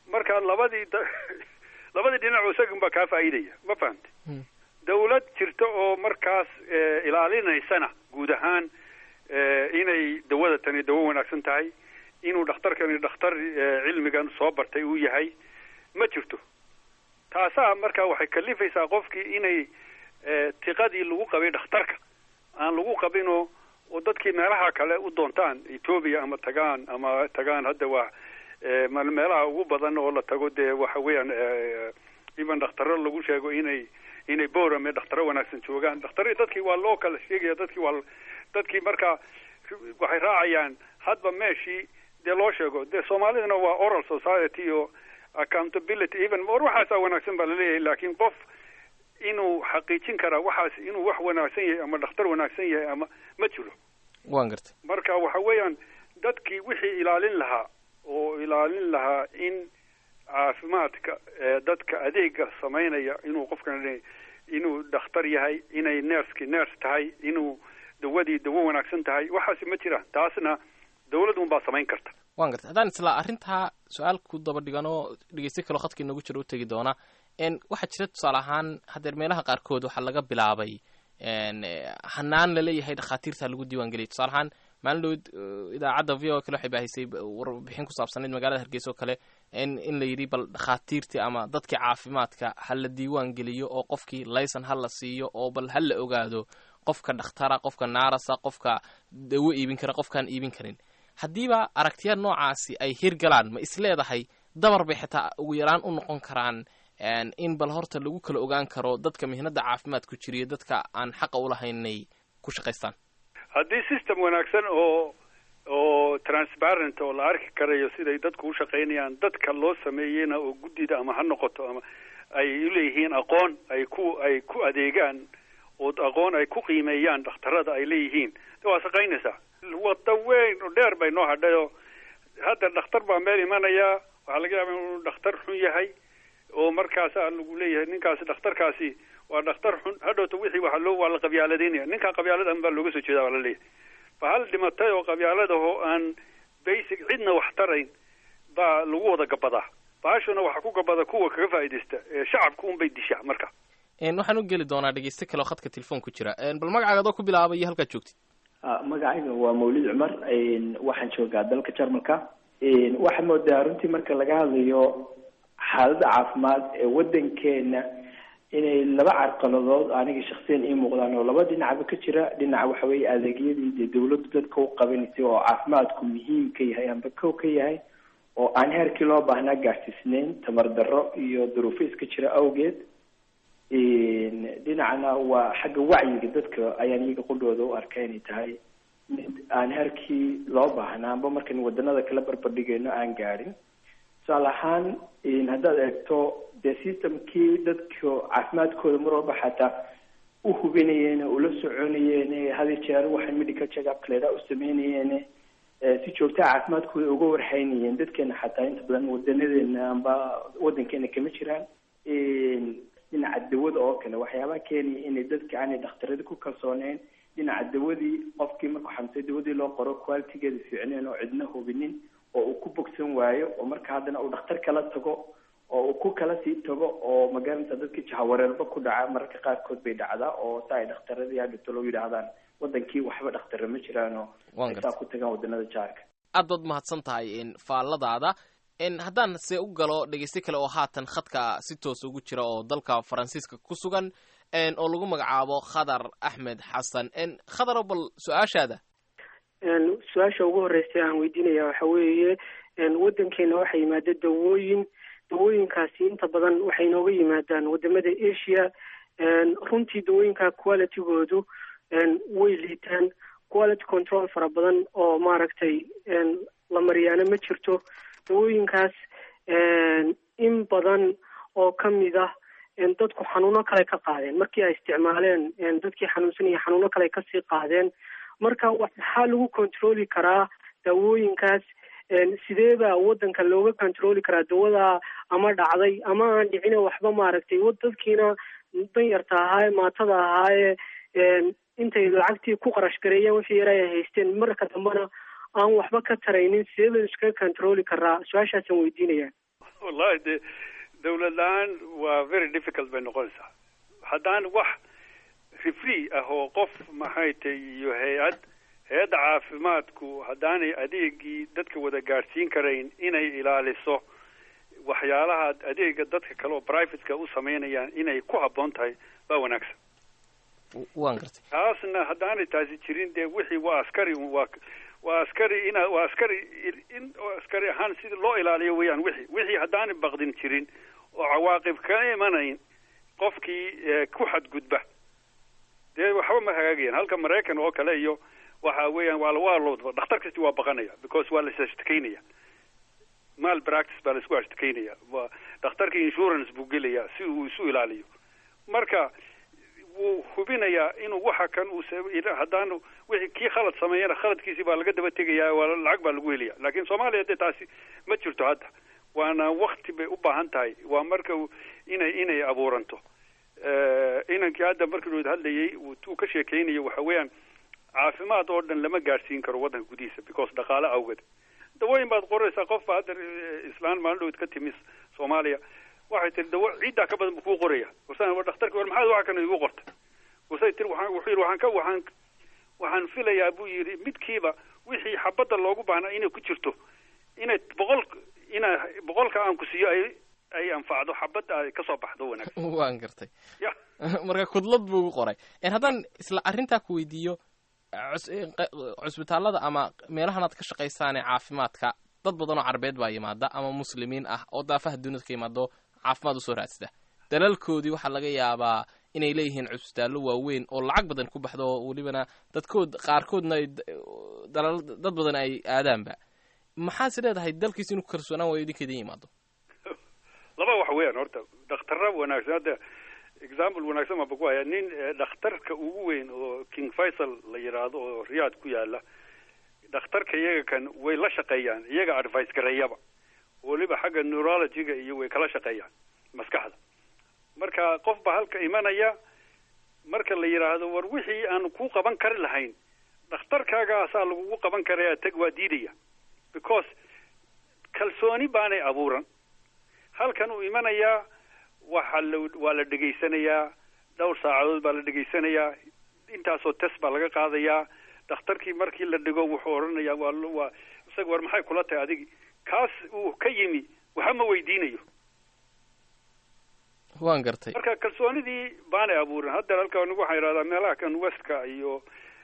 marka labadii labadii dhinac isagun baa kaa faa'iidaya ma fahamti dawlad jirta oo markaas ilaalinaysana guud ahaan inay dawada tani dawo wanaagsan tahay inuu dhakhtarkani dhakhtar cilmigan soo bartay uu yahay ma jirto taasaa marka waxay kalifaysaa qofkii inay tiqadii lagu qabay dhakhtarka aan lagu qabinoo oo dadkii meelaha kale u doontaan ethoobia ama tagaan ama tagaan hadda waa meelaha ugu badan oo la tago dee waxa weeyaan even dhakhtaro lagu sheego inay inay borame dhakhtaro wanaagsan joogaan dhakhtar dadkii waa loo kala sheegaya dadkii waa dadkii marka waxay raacayaan hadba meeshii dee loo sheego dee soomaalidana waa oral society o accountability even war waxaasaa wanaagsan baa laleeyahay laakiin qof inuu xaqiijin karaa waxaas inuu wax wanaagsan yahay ama dhakhtar wanaagsan yahay ama ma jiro waan gartay marka waxa weeyaan dadkii wixii ilaalin lahaa oo ilaalin lahaa in caafimaadka dadka adeega samaynaya inuu qofkan inuu dhakhtar yahay inay nerski ners tahay inuu dawadii dawo wanaagsan tahay waxaasi ma jiraan taasna dawlad un baa samayn karta waan gartay haddaan isla arrintaa su-aal ku daba dhigan oo dhegeysta kaloo khadka inoogu jiro u tegi doona waxaa jira tusaale ahaan haddeer meelaha qaarkood waxaa laga bilaabay hanaan laleeyahay dhakhaatiirta lagu diiwaan geliyay tusaale ahaan maalin dhowd idaacadda v o kale waxay baahisay warbixin ku saabsanayd magaalada hargeysa oo kale in la yidhi bal dhakhaatiirtii ama dadkii caafimaadka ha la diiwaan geliyo oo qofkii layson ha la siiyo oo bal ha la ogaado qofka dhakhtara qofka naarasa qofka dawo iibin kara qofkaan iibin karin haddiiba aragtiya noocaasi ay hirgalaan ma isleedahay dabar bay xitaa ugu yaraan u noqon karaan in bal horta lagu kala ogaan karo dadka mihnada caafimaad ku jiriyo dadka aan xaqa ulahaynay ku shaqaystaan haddii system wanaagsan oo oo transparent oo la arki karayo siday dadku u shaqaynayaan dadka loo sameeyeyna oo guddida ama ha noqoto ama ay uleeyihiin aqoon ay ku ay ku adeegaan oo aqoon ay ku qiimeeyaan dhakhtarada ay leeyihiin waa shaqaynaysaa wada weyn oo dheer bay noo hadhayo hadda dhakhtar baa meel imanaya waxaa laga yaaba inuu dhakhtar xun yahay oo markaasa lagu leeyahay ninkaasi dhakhtarkaasi waa dhakhtar xun hadhowta wixii waa loo waa la qabyaaladeynaya ninkaa qabyaaladan baa looga soo jeeda waa la leeyahay ba hal dhimatay oo qabyaaladaho aan basic cidna wax tarayn baa lagu wada gabadaa baashuna waxaa ku gabada kuwa kaga faa'iidaysta shacabka un bay dishaa marka waxaan u geli doonaa dhegeyste kale oo khadka telefoon ku jira bal magacaaga adoo ku bilaabay iyo halkaad joogtid magacayga waa mawlid cumar waxaan joogaa dalka jarmalka waxaad moodaa runtii marka laga hadlayo xaaladda caafimaad ee wadankeena inay laba carqaladood aniga shaksiyan ii muuqdaan oo laba dhinacba ka jira dhinaca waxa weeye adeegyadii dee dawladdu dadka u qabanaysay oo caafimaadku muhiim ka yahay amba kow ka yahay oo aan heerkii loo baahnaa gaarsiisnayn tamar darro iyo duruufo iska jira awgeed dhinacna waa xagga wacyiga dadka ayaan iyaga qudhooda u arka inay tahay mid aan heerkii loo baahnaa amba markan wadanada kala barbardhigayno aan gaadhin tusaale ahaan haddaad eegto dee systemkii dadka caafimaadkooda mar walba xataa u hubinayeen ula soconayeen hadi jeer waxay medical checkup leeda u sameynayeen si joogtaa caafimaadkooda uga warhaynayeen dadkeena xataa inta badan wadanadeena amba wadankeena kama jiraan dhinaca dawada oo kale waxyaabaha keenaya inay dadka aanay dhakhtarada ku kalsooneyn dhinaca dawadii qofkii markuu xamsay dawadii loo qoro qualitigeeda fiicneen oo cidna hubinin oo uu ku bogsan waayo oo marka haddana uu dhakhtar kala tago oo uu ku kala sii tago oo magaranaysa dadka jahawareerba ku dhaca mararka qaarkood bay dhacdaa oo sa ay dhakhtaradii hadhito loo yidhaahdaan wadankii waxba dhakhtara ma jiraan oo ay saa ku tagaan wadanada jaarka aad baad mahadsan tahay faalladaada haddaan se u galo dhegeyste kale oo haatan khadka si toos ugu jira oo dalka faransiiska ku sugan oo lagu magacaabo khadar axmed xasan khadaro bal su-aashaada su-aasha ugu horreysay aan weydiinaya waxa weeye waddankeena waxaa yimaada dawooyin dawooyinkaasi inta badan waxay inooga yimaadaan wadamada asia runtii dawooyinka qualitygoodu way liitaan quality control fara badan oo maaragtay la mariyaano ma jirto dawooyinkaas in badan oo kamid ah dadku xanuuno kale ka qaadeen markii ay isticmaaleen dadkii xanuunsanaya xanuuno kale kasii qaadeen marka waxaa lagu controli karaa dawooyinkaas sidee baa wadanka looga controli karaa dawada ama dhacday ama aan dhicine waxba maaragtay dadkiina danyarta ahaaye maatada ahaaye intay lacagtii ku qarash gareeyeen wixii yara ay haysteen marka dambena aan waxba ka taraynin sidee baynu iskaga controli karaa su-aashaasaan weydiinaya wallahi de dawlad la-aan waa very difficult bay noqonaysaa haddaan wax refree ah oo qof maxay tay iyo hay-ad hay-adda caafimaadku haddaanay adeegii dadka wada gaadhsiin karayn inay ilaaliso waxyaalaha adeega dadka kale oo privateka u samaynayaan inay ku habboon tahay baa wanaagsan waan gartay taasna haddaanay taasi jirin dee wixii waa askari un waa waa askari ina waa askari in askari ahaan sida loo ilaaliyo weeyaan wixii wixii haddaanay baqdin jirin oo cawaaqib ka imanayn qofkii ku xadgudba dee waxba ma hagaagayaan halka maraykan oo kale iyo waxa weeyaan waa waa loo dhakhtar kasti waa baqanaya because waa la isashtakeynaya mal practice baa la isku ashtakeynaya waa dhakhtarka insurance buu gelaya si uu isu ilaaliyo marka wuu hubinayaa inuu waxa kan uu haddaanu wixii kii khalad sameeyana khaladkiisii baa laga daba tegayaa waa lacag baa lagu helaya laakiin soomaaliya dee taasi ma jirto hadda waana wakti bay u baahan tahay waa marka inay inay abuuranto inankii hadda markii wad hadlayay tuu ka sheekeynayo waxa weeyaan caafimaad oo dhan lama gaadhsiin karo waddanka gudihiisa because dhaqaale awgeed dawooyin baad qoraysaa qof baa hadda islaan maalin dhowd ka timi soomaaliya waxay tiri dawo ciiddaa ka badan buu kuu qoraya warsan war dhakhtarki war maxaad waxa kana igu qorta warsay tiri waxaan wuxuu yidhi waxaan ka waxaan waxaan filayaa buu yidhi midkiiba wixii xabadda loogu baahnaa inay ku jirto inay boqol ina boqolka aan ku siiyo ay ay anfacdo xabadda ay kasoo baxdo wanaagsan waan gartay ya marka kudlad buu ugu qoray haddaan isla arrintaa ku weydiiyo cusbitaallada ama meelahan aad ka shaqaysaane caafimaadka dad badan oo carbeed baa yimaada ama muslimiin ah oo daafaha duniyada ka yimaado caafimaad usoo raadsada dalalkoodii waxaa laga yaabaa inay leeyihiin cusbitaallo waaweyn oo lacag badan ku baxdo oo welibana dadkood qaarkoodna ay dalal dad badan ay aadaanba maxaase leedahay dalkiis inuu kalsoonaan waayo idinkeedin yimaado laba wax weeyaan horta dhakhtarra wanaagsan hadda example wanaagsan baan ku hayaa nin dhakhtarka ugu weyn oo king faisal la yidhaahdo oo riyaad ku yaala dhakhtarka iyaga kan way la shaqeeyaan iyaga advice gareeyaba weliba xagga neurologyga iyo way kala shaqeeyaan maskaxda marka qof baa halka imanaya marka la yidhaahdo war wixii aan ku qaban kari lahayn dhakhtarkaagaasaa lagugu qaban karaya tag waa diidaya because kalsooni baanay abuuran halkan uu imanayaa waxa la waa la dhegaysanayaa dhowr saacadood baa la dhegaysanayaa intaasoo test baa laga qaadayaa dhakhtarkii markii la dhigo wuxuu odhanayaa waa waa isaga war maxay kula tahay adigi kaas uu ka yimi waxa ma weydiinayo waan gartay marka kalsoonidii baanay abuurin hadda halkan waxaan idhahdaa meelaha kan westka iyo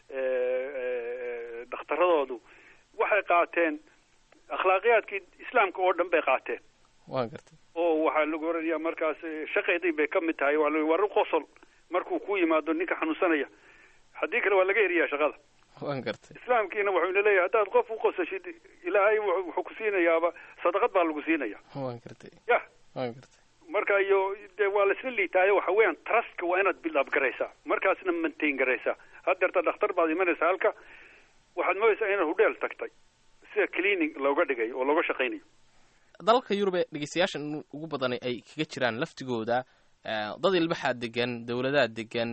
dhakhtaradoodu waxay qaateen akhlaaqiyaadkii islaamka oo dhan bay qaateen waan gartay oo waxaa lagu oranayaa markaas shaqeedii bay ka mid tahay waa la war u qosol markuu ku yimaado ninka xanuunsanaya haddii kale waa laga eriyaa shaqada waan gartay islaamkiina wuxuu ina leeyahay haddaad qof u qosashid ilaahay wuxuu ku siinayaaba sadaqad baa lagu siinaya waan gartay ya waan gartay marka iyo dee waa laisla liitaayo waxa weeyaan trustka waa inaad build up garaysaa markaasna maintain garaysaa haddeerta dhakhtar baad imanaysaa halka waxaad moodaysaa inaad hudheel tagtay sida cleaning looga dhigay oo looga shaqaynayo dalalka yurub ee dhegeystayaashan ugu badan ay kaga jiraan laftigooda dad ilbaxaa degan dowladaa degan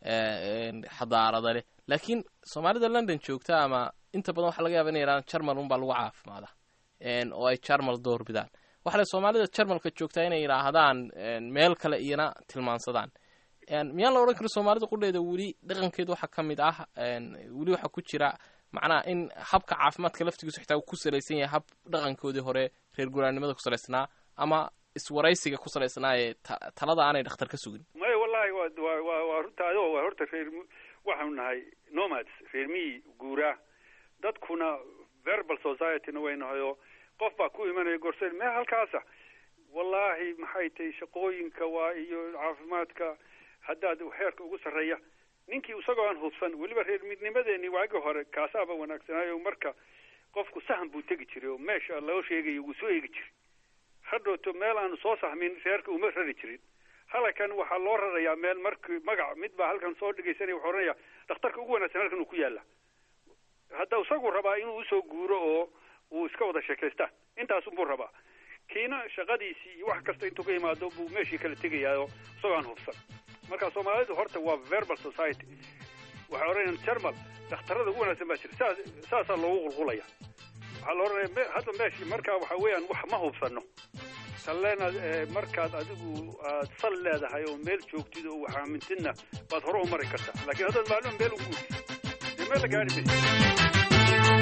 xadaarada leh laakiin soomaalida london joogta ama inta badan waxaa laga yaba inay yidhahdaan jarmal unbaa lagu caafimaada oo ay jarmal door bidaan waxa le soomaalida jarmalka joogtaa inay yidhaahdaan meel kale iyana tilmaansadaan miyaan la odhan karo soomaalida qudheeda weli dhaqankeeda waxaa ka mid ah weli waxaa ku jira macnaha in habka caafimaadka laftigiisu xitaa uu ku salaysan yahay hab dhaqankoodii hore reer guraannimada ku salaysnaa ama iswaraysiga ku salaysnaa ee talada aanay dhakhtar ka sugin maya wallahi wa wa wa waa runta adoo waa horta reer waxaanu nahay nomads reer miyi guuraa dadkuna verbal societyna way nahay oo qof baa ku imanaya gorseen mee halkaasa wallaahi maxay tahay shaqooyinka waa iyo caafimaadka haddaad heerka ugu sarreeya ninkii isagoo aan hubsan weliba reer midnimadeeni waagii hore kaasaaba wanaagsanaayo marka qofku sahan buu tegi jiray oo meesha loo sheegayo wuu soo eegi jiray hadhowto meel aanu soo sahmin reerka uma rari jirin halkan waxaa loo rarayaa meel markii magac mid baa halkan soo dhegaysanaya wuxuu oranaya dhakhtarka ugu wanaagsan halkan uu ku yaala hadda isagu rabaa inuu usoo guuro oo uu iska wada sheekaystaan intaas unbuu rabaa kiina shaqadiisii iyo wax kasta intuu ka yimaado buu meeshii kala tegayaayo isagoo aan hubsan marka soomaalidu horta waa verbal society waxay odhanayaan jarmal dhakhtarada ugu wanaagsan baa jira saas saasaa loogu qulqulaya waxaa la odhanaya me hadda meeshii marka waxa weeyaan wax ma hubsano talleenaad markaad adigu aad sal leedahay oo meel joogtid oo wax aamintidna baad hore u mari kartaa laakiin haddaad maalmo meel u guurtid dee meel la gaari maysa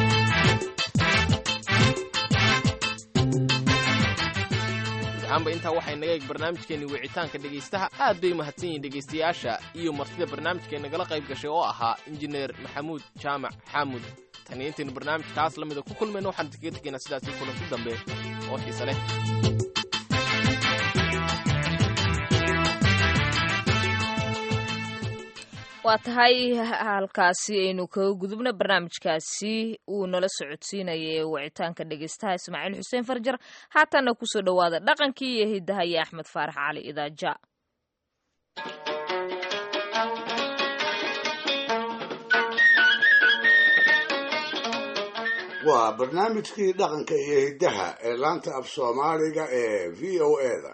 ahaanba intaa waxay naga eeg barnaamijkeenni wicitaanka dhegaystaha aad bay mahadsan yihiin dhegaystayaasha iyo martida barnaamijkeen nagala qayb gashay oo ahaa injineer maxamuud jaamac xaamud tan iyo intaynu barnaamijkaas la mida ku kulmayno waxaan kaga tegaynaa sidaasi kulanti dambe oo xiise leh waa tahay halkaasi aynu kaga gudubna barnaamijkaasi uu nala socodsiinayay wicitaanka dhegeystaha ismaaciil xuseen farjar haatanna kusoo dhowaada dhaqankii iyo hidaha iyo axmed faarax cali idaaja waa barnaamijkii dhaqanka iyo hiddaha ee laanta af soomaaliga ee v o eda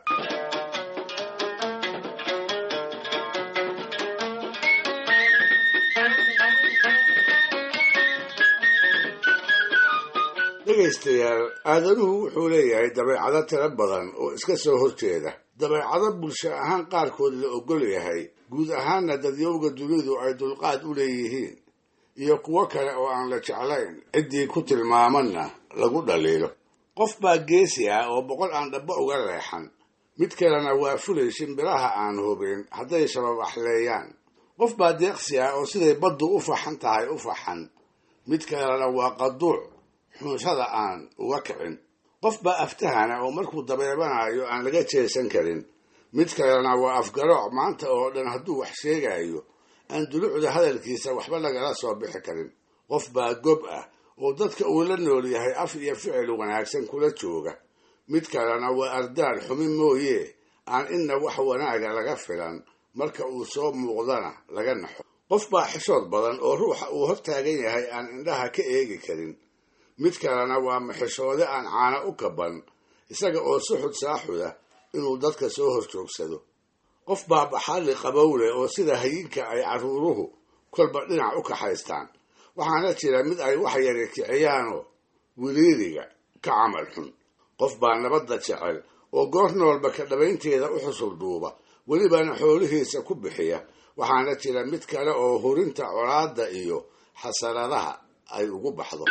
dhegaystayaal aadanuhu wuxuu leeyahay dabeecado tiro badan oo iska soo horjeeda dabeecado bulsho ahaan qaarkood la ogol yahay guud ahaanna dadyowga dunidu ay dulqaad u leeyihiin iyo kuwo kale oo aan la jeclayn ciddii ku tilmaamanna lagu dhaliilo qof baa geesi ah oo boqol aan dhabbo uga leexan mid kalena waa fulay shimbiraha aan hubin hadday shababaxleeyaan qof baa deeqsi ah oo siday baddu u faxan tahay u faxan mid kalena waa qaduuc xunshada aan uga kicin qof baa aftahana oo markuu dabeebanayo aan laga jeesan karin mid kalena waa afgarooc maanta oo dhan hadduu wax sheegayo aan dulucda hadalkiisa waxba lagala soo bixi karin qof baa gob ah oo dadka uu la nool yahay af iyo ficil wanaagsan kula jooga mid kalena waa ardaal xumi mooye aan inna wax wanaaga laga filan marka uu soo muuqdana laga naxo qof baa xishood badan oo ruuxa uu hortaagan yahay aan indhaha ka eegi karin mid kalena waa maxishoode aan caana u kaban isaga oo suxud saaxuda inuu dadka soo hor joogsado qof baa baxalli qabowle oo sida hayinka ay carruuruhu kolba dhinac u kaxaystaan waxaana jira mid ay wax yari kiciyaanoo wiliiriga ka camal xun qof baa nabadda jecel oo goor noolba ka dhabaynteeda u xusul duuba welibana xoolihiisa ku bixiya waxaana jira mid kale oo hurinta colaadda iyo xasaradaha ay ugu baxdo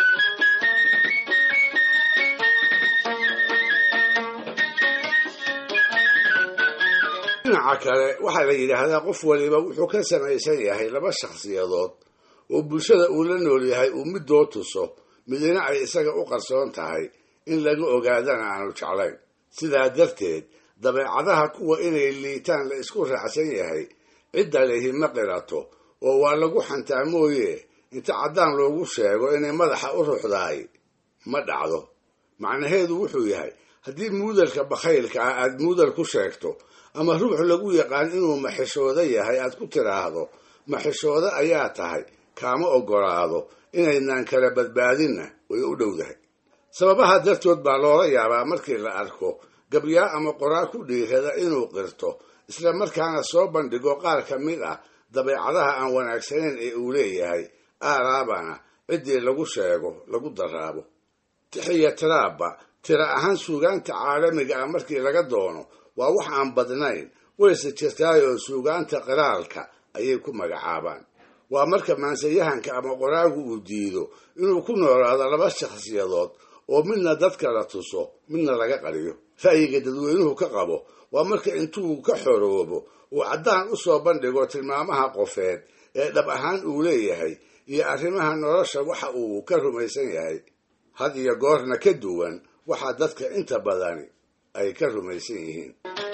dhinaca kale waxaa la yidhaahdaa qof waliba wuxuu ka samaysan yahay laba shakhsiyadood oo bulshada uu la nool yahay uu middoo tuso midina ay isaga u qarsoon tahay in laga ogaadana aanu jeclayn sidaa darteed dabeecadaha kuwa inay liitaan la isku raacsan yahay cidda lehi ma qirato oo waa lagu xantaa mooye inta caddaan loogu sheego inay madaxa u ruxdaay ma dhacdo macnaheedu wuxuu yahay haddii muudalka bakhaylka ah aad muudal ku sheegto ama ruux lagu yaqaan inuu maxishoodo yahay aad ku tidhaahdo maxishoodo ayaa tahay kaama oggolaado inaynaan kala badbaadinna way u dhowdahay sababaha dartood baa loola yaabaa markii la arko gabyaa ama qoraa ku dhiirada inuu qirto isla markaana soo bandhigo qaar ka mid ah dabeecadaha aan wanaagsanayn ee uu leeyahay aaraabana ciddii lagu sheego lagu daraabo tixiya tiraabba tira ahaan suugaanta caalamiga ah markii laga doono waa wax aan badnayn wayse jirtaayoo suugaanta qiraalka ayay ku magacaabaan waa marka maansayahanka ama qoraagu uu diido inuu ku noolaado laba shakhsiyadood oo midna dadka la tuso midna laga qariyo ra'yiga dadweynuhu ka qabo waa marka intuu ka xoroobo uu caddaan u soo bandhigo tilmaamaha qofeed ee dhab ahaan uu leeyahay iyo arrimaha nolosha waxa uu ka rumaysan yahay had iyo goorna ka duwan waxaa dadka inta badani ay ka rumaysan yihiin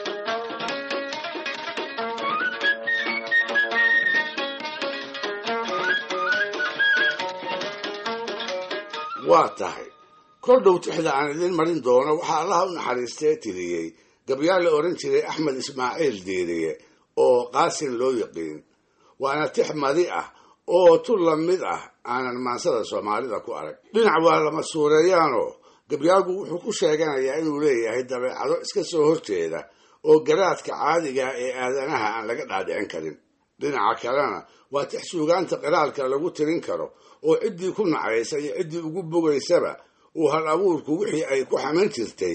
waa tahay kor dhow tixda aan idiin marin doono waxaa allaha u naxariistee tiriyey gabyaa la odhan jiray axmed ismaaciil diiriye oo qaasin loo yaqiin waana tix madi ah oo tu la mid ah aanan maansada soomaalida ku arag dhinac waa lama suureeyaanoo gabyaagu wuxuu ku sheeganayaa inuu leeyahay dabeecado iska soo horjeeda oo garaadka caadiga ee aadanaha aan laga dhaadhicin karin dhinaca kalena waa tix suugaanta qiraalka lagu tirin karo oo ciddii ku nacaysa iyo ciddii ugu bogaysaba uu hal abuurku wixii ay ku xaman jirtay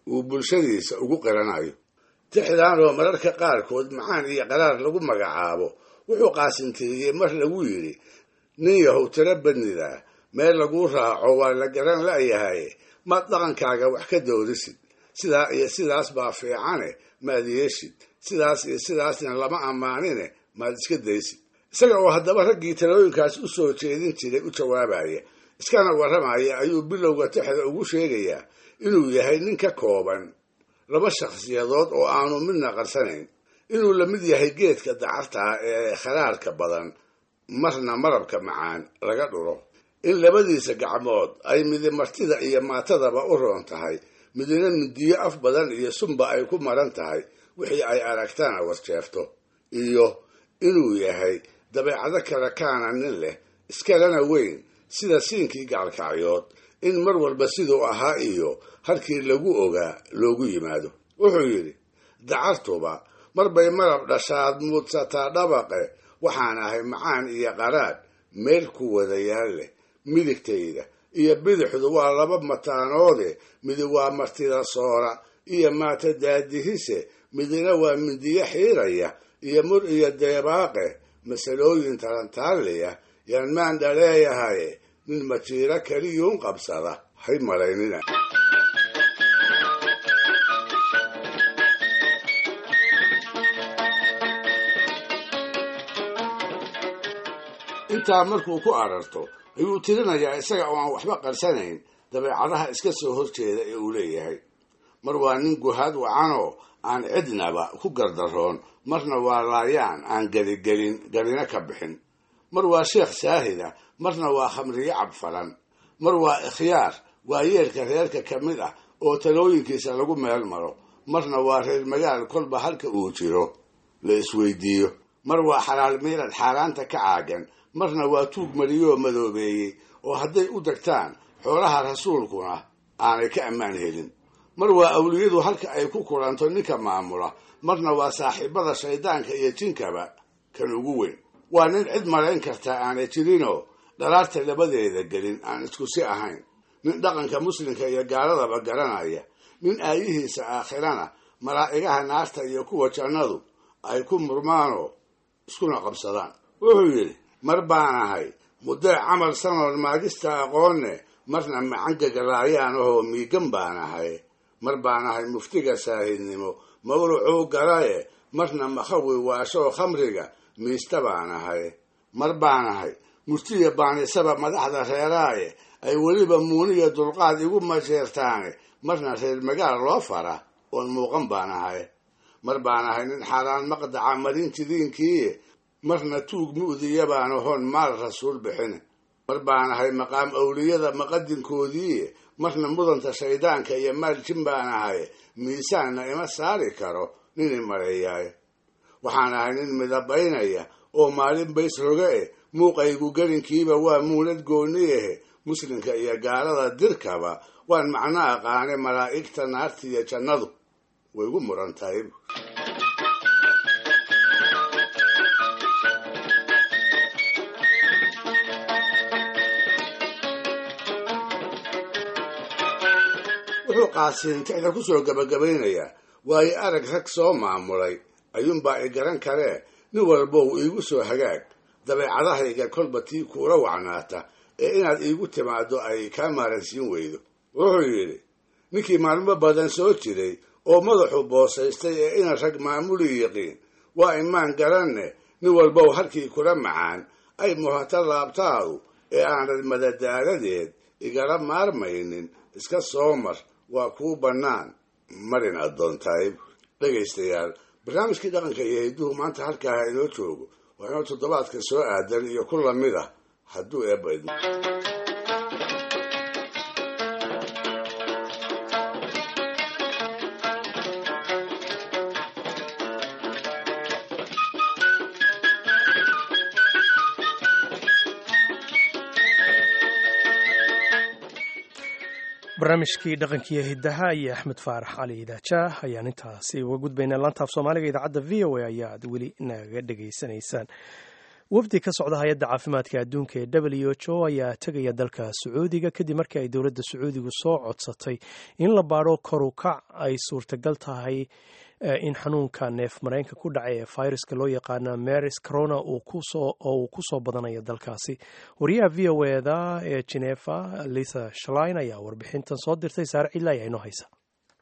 uu bulshadiisa ugu qiranayo tixdaanoo mararka qaarkood macaan iyo qaraar lagu magacaabo wuxuu qaasintiriyey mar lagu yidhi nin yahow tiro badnidaa meel laguu raaco waa la garan la'yahay maad dhaqankaaga wax ka doodisid sidaa iyo sidaas baa fiicane maad yeeshid sidaas iyo sidaasna lama ammaanine maad iska daysid isaga oo haddaba raggii talooyinkaas u soo jeedin jiray u jawaabaya iskana warramaya ayuu bilowga tixda ugu sheegayaa inuu yahay nin ka kooban laba shakhsiyadood oo aanu midna qarsanayn inuu la mid yahay geedka dacartaa ee kharaarka badan marna marabka macaan laga dhuro in labadiisa gacmood ay midi martida iyo maatadaba u roon tahay midina midiyo af badan iyo sunba ay ku maran tahay wixii ay aragtana warjeefto iyo inuu yahay dabeecado kale kaana nin leh iskalena weyn sida siinkii gacalkacyood in mar walba siduu ahaa iyo halkii lagu ogaa loogu yimaado wuxuu yidhi dacartuba marbay marab dhashaad muudsataa dhabaqe waxaan ahay macaan iyo qaraadh meel ku wadayaal leh midigtayda iyo bidixdu waa laba mataanoode midi waa martida soora iyo maata daadihise midina waa mindiyo xiiraya iyo mur iyo deebaaqe masalooyin talantaaliya yaan maandha leeyahaye nin majiiro keliyuun qabsada hay malaynina intaa markuu ku ararto ayuu tirinayaa isaga oo aan waxba qarsanayn dabeecadaha iska soo horjeeda ee uu leeyahay mar waa nin guhaad wacanoo aan cidnaba ku gardaroon marna waa laayaan aan geligelin garina ka bixin mar waa sheekh saahida marna waa khamriyo cabfalan mar waa ikhyaar waa yeelka reerka ka mid ah oo talooyinkiisa lagu meel maro marna waa reer magaal kolba halka uu jiro la isweydiiyo mar waa xalaal miirad xaaraanta ka caagan marna waa tuug mariyoo madoobeeyey oo hadday u degtaan xoolaha rasuulkuna aanay ka ammaan helin mar waa awliyadu halka ay ku kulanto ninka maamula marna waa saaxiibada shaydaanka iyo jinkaba kan ugu weyn waa nin cid malayn kartaa aanay jirinoo dhalaarta labadeeda gelin aan isku si ahayn nin dhaqanka muslimka iyo gaaladaba garanaya nin aayihiisa aakhirana malaa'igaha naarta iyo kuwa jannadu ay ku murmaanoo iskuna qabsadaan wuxuu yidhi mar baan ahay muddee camal sanoon maagista aqoonne marna macangagalaayaan ahoo miigan baan ahay mar baan ahay muftiga saahidnimo mawrucuu galaye marna makhawi waashoo khamriga miista baan ahay mar baan ahay murtiya baanisaba madaxda reeraaye ay weliba muuniya dulqaad igu majeertaane marna reer magaal loo fara oon muuqan baan ahay mar baan ahay nin xaaraan maqdaca marin jidiinkiiye marna tuug mu'diya baan ahoon maal rasuul bixin mar baan ahay maqaam awliyada maqadinkoodiiye marna mudanta shaydaanka iyo maal jin baan ahay miisaanna ima saari karo nini maleeyaay waxaan ahay nin midabaynaya oo maalin bays roga eh muuqaygu gelinkiiba waa muunad gooni ahe muslimka iyo gaalada dirkaba waan macno aqaane malaa'igta naarta iyo jannadu way gu muran tahay wuxuu qaasin tixda ku soo gabagabaynayaa waayo arag rag soo maamulay ayuunbaa i garan karee nin walbow iigu soo hagaag dabeecadahayga kolba tii kuula wacnaata ee inaad iigu timaaddo ay kaa maaransiin weydo wuxuu yidhi ninkii maalmo badan soo jiray oo madaxu boosaystay ee ina rag maamuli yiqiin waa imaan garanne nin walbow halkii kula macaan ay muhata laabtaadu ee aanad madadaaladeed igala maarmaynin iska soo mar waa kuu bannaan marin addoontahay dhegaystayaal barnaamijkii dhaqanka iyo hidduhu maanta halkaaha inoo joogo waa inoo toddobaadka soo aadan iyo ku lamid ah hadduu eebba idmo barnaamijkii dhaqankiiyo hiddaha iyo axmed faarax cali idaajaah ayaan intaasi uga gudbaynaa laantaaf soomaaliga idaacadda v o a ayaad weli nagaga dhegaysanaysaan wafdi ka socda hay-adda caafimaadka adduunka ee w h o ayaa tegaya dalka sacuudiga kadib markii ay dowladda sacuudigu soo codsatay in la baadho koru kac ay suurtagal tahay in xanuunka neef mareenka ku dhacay ee fayraska loo yaqaana maris corona oo uu ku soo badanayo dalkaasi wariyaha v o eda ee genefa lisa shlin ayaa warbixintan soo dirtay saare cidla ayaa inoo haysa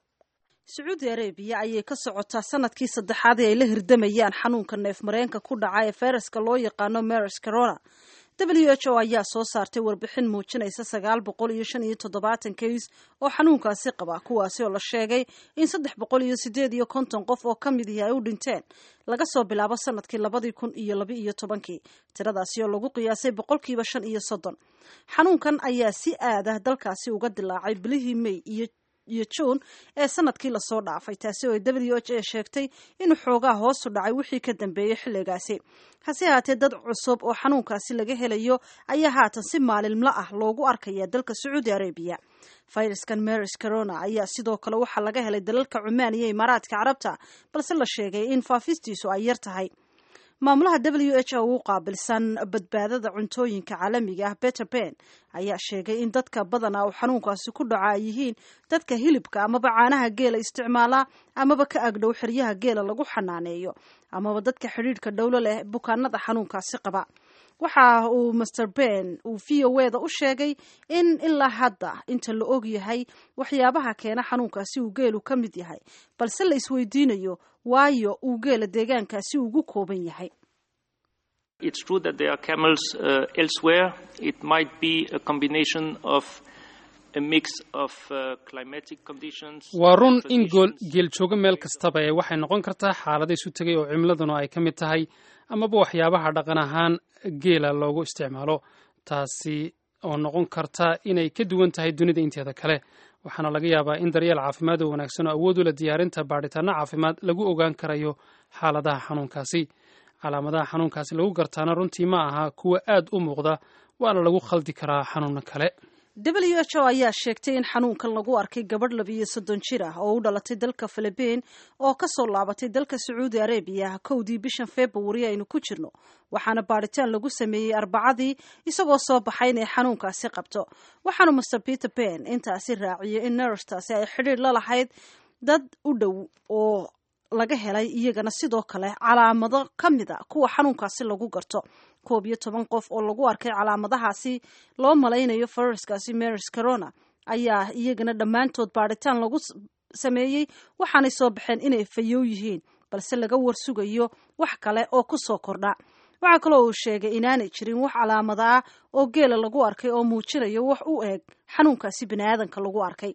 sacuudi arabiya ayay ka socotaa sanadkii saddexaad ee ay la hirdamayaan xanuunka neef mareenka ku dhaca ee fayraska loo yaqaano maris corona w h o ayaa soo saartay warbixin muujinaysa sagaal boqol iyo shan iyo toddobaatan kays oo xanuunkaasi qaba kuwaasi oo la sheegay in saddex boqol iyo sideed iyo konton qof oo ka mid ihi ay u dhinteen laga soo bilaabo sanadkii labadii kun iyo laba iyo tobankii tiradaasi oo lagu qiyaasay boqolkiiba shan iyo soddon xanuunkan ayaa si aada dalkaasi uga dilaacay bilihii may iyo iyo juun ee sanadkii lasoo dhaafay taasi oo ay w h a sheegtay inuu xoogaa hoosu dhacay wixii ka dambeeyey xilligaasi hase haatee dad cusub oo xanuunkaasi laga helayo ayaa haatan si maalinla ah loogu arkaya dalka sacuudi arabiya fayraskan maris corona ayaa sidoo kale waxaa laga helay dalalka cumaan iyo imaaraadka carabta balse la sheegay in faafistiisu ay yar tahay maamulaha w h o u qaabilsan badbaadada cuntooyinka caalamiga ah beter ben ayaa sheegay in dadka badana uu xanuunkaasi ku dhaco ay yihiin dadka hilibka amaba caanaha geela isticmaala amaba ka agdhow xeryaha geela lagu xanaaneeyo amaba dadka xidhiidhka dhowlo leh bukaanada xanuunkaasi qaba waxa uu master ben uu v o eda u sheegay in ilaa hadda inta la og yahay waxyaabaha keena xanuunkaasi uu geelu ka mid yahay balse la isweydiinayo waayo uu geela deegaankaasi ugu kooban yahay It's true that there are camels uh, elsewhere. It might be a combination of a mix of uh, climatic conditions. waa run in gool geel joogo meel kastaba ee waxay noqon kartaa xaalada isu tegay oo cimiladuna ay ka mid tahay amaba waxyaabaha dhaqan ahaan geela loogu isticmaalo taasi oo noqon karta inay ka duwan tahay dunida inteeda kale waxaana laga yaabaa in daryeel caafimaad oo wanaagsan oo awood u leh diyaarinta baadhitaano caafimaad lagu ogaan karayo xaaladaha xanuunkaasi calaamadaha xanuunkaasi lagu gartaana runtii ma aha kuwa aad u muuqda waana lagu khaldi karaa xanuuno kale w h o ayaa sheegtay in xanuunkan lagu arkay gabadh labiyo soddon jir ah oo u dhalatay dalka philibiin oo kasoo laabatay dalka sacuudi arabiya kowdii bishan februari aynu ku jirno waxaana baadhitaan lagu sameeyey arbacadii isagoo soo baxay inay xanuunkaasi qabto waxaanu master peter ben intaasi raaciyay in nerstaasi ay xidhiir la lahayd dad u dhow oo laga helay iyagana sidoo kale calaamado ka mid a kuwa xanuunkaasi lagu garto koob iyo toban qof oo lagu arkay calaamadahaasi loo malaynayo fayraskaasi maris corona ayaa iyagana dhammaantood baadhitaan lagu sameeyey waxaanay soo baxeen inay fayow yihiin balse laga warsugayo wax kale oo ku soo kordha waxaa kaloo uu sheegay inaanay jirin wax calaamada ah oo geela lagu arkay oo muujinayo wax u eg xanuunkaasi bini aadanka lagu arkay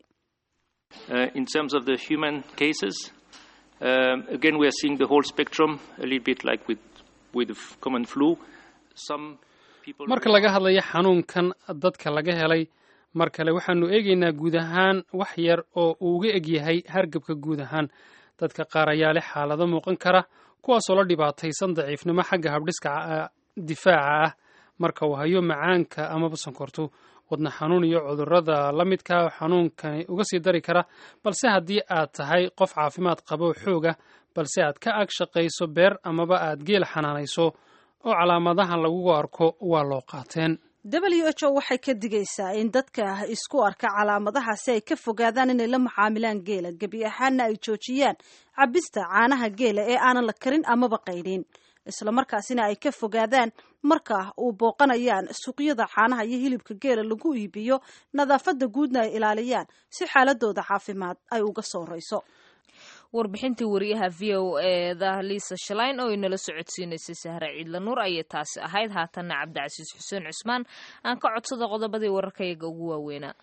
in terms of the human cases Um, again, we are seeing the whole spectrum, a little bit like with, with the common flu. Some people... marka laga hadlayo xanuunkan dadka laga helay mar kale waxaanu eegaynaa guud ahaan wax yar oo uu uga eg yahay hargabka guud ahaan dadka qaar ayaa leh xaalado muuqan kara kuwaasoo la dhibaataysan daciifnimo xagga habdhiska difaaca ah marka uu hayo macaanka amaba sonkortu wadna xanuun iyo cudurrada la midka xanuunkani uga sii dari kara balse haddii aad tahay qof caafimaad qabo xooga balse aad ka ag shaqayso beer amaba aad geel xanaanayso oo calaamadahan lagugu arko waa loo qaateen w h o waxay ka digaysaa in dadka isku arka calaamadahaasi ay ka fogaadaan inay la macaamilaan geela gebi ahaanna ay joojiyaan cabista caanaha geela ee aanan la karin amaba qaydhin islamarkaasina ay ka fogaadaan marka uu booqanayaan suuqyada caanaha iyo hilibka geela lagu iibiyo nadaafadda guudna ay ilaaliyaan si xaaladooda caafimaad ay uga soo rayso warbixintii wariyaha v o eda liisa shalayn oo inala socodsiinaysay sahre ciidla nuur ayay taasi ahayd haatanna cabdicasiis xuseen cusmaan aan ka codsada qodobadii wararkayaga ugu waaweynaa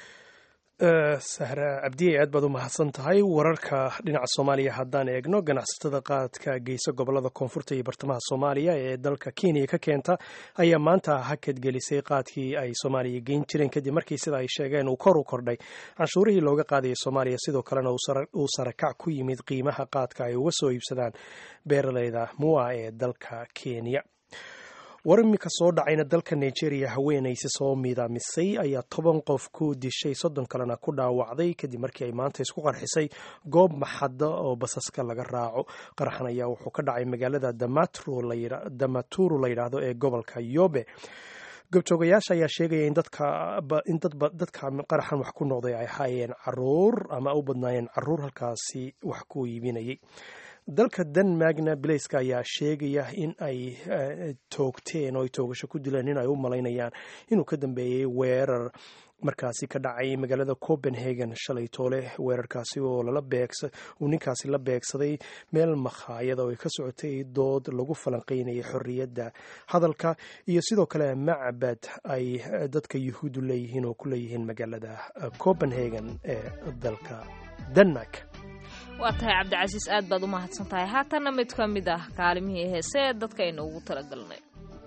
sahra cabdiye aad baad u mahadsan tahay wararka dhinaca soomaaliya haddaan eegno ganacsatada qaadka geysa gobolada koonfurta iyo bartamaha soomaaliya ee dalka kenya ka keenta ayaa maanta hakad gelisay qaadkii ay soomaaliya geyn jireen kadib markii sida ay sheegeen uu kor u kordhay canshuurihii looga qaadayay soomaaliya sidoo kalena uu sarakac ku yimid qiimaha qaadka ay uga soo iibsadaan beeraleyda mua ee dalka kenya war imika soo dhacayna dalka nigeria haweenaysi soo miidaamisay ayaa toban qof ku dishay soddon kalena ku dhaawacday kadib markii ay maanta isku qarxisay goob maxada oo basaska laga raaco qaraxan ayaa wuxuu ka dhacay magaalada damaturu la yidhaahdo ee gobolka yobe gobjoogayaasha ayaa sheegaya in dadka qaraxan wax ku noqday ay ahaayeen caruur ama u badnaayeen caruur halkaasi wax ku iibinayay dalka denmarkna bilayska ayaa sheegaya in ay toogteen oo ay toogasho ku dileen in ay u malaynayaan inuu ka dambeeyey weerar markaasi ka dhacay magaalada copenhagen shalay toole weerarkaasi oo uu ninkaasi la beegsaday meel makhaayada oo ay ka socotay dood lagu falanqeynayay xorriyadda hadalka iyo sidoo kale macbad ay dadka yuhuuddu leeyihiin oo ku leeyihiin magaalada copenhagen ee dalka denmark waa tahay cabdicasiis aad baad u mahadsan tahay haatanna mid ka mid ah kaalimihii heese ee dadka aynu ugu talagalnay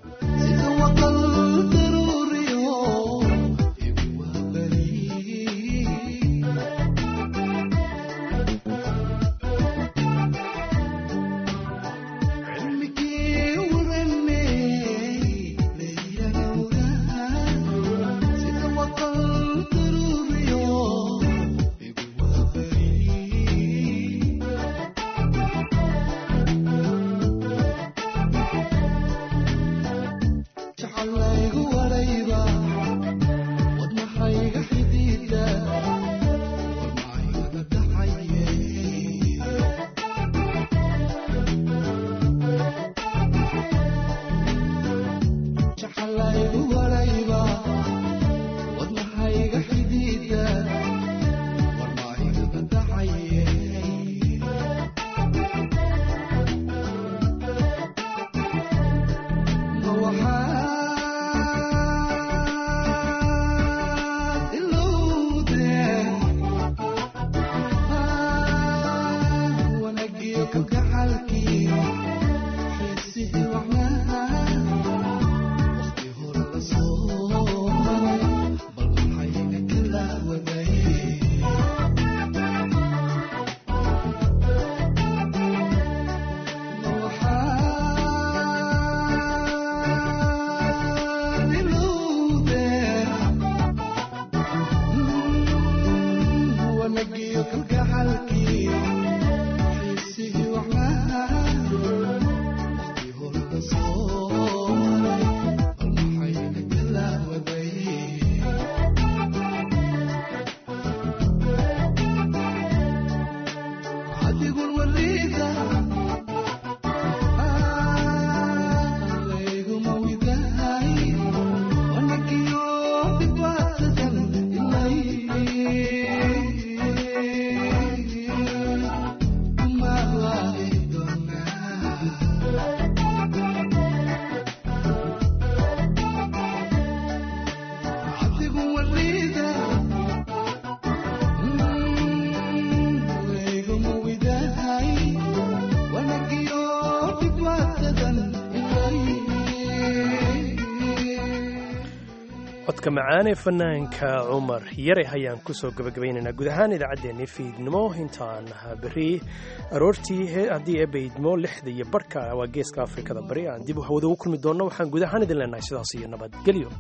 codka macaane fanaanka cumar yare ayaan kusoo gabagabaynaynaa guud ahaan idaacaddeenii fiidnimo intaan berri aroortii haddii eebaydmo lixda iyo barhka waa geeska afrikada bari aan dib hawada ugu kulmi doonno waxaan guud ahaan idin leenahay sidaas iyo nabadgelyo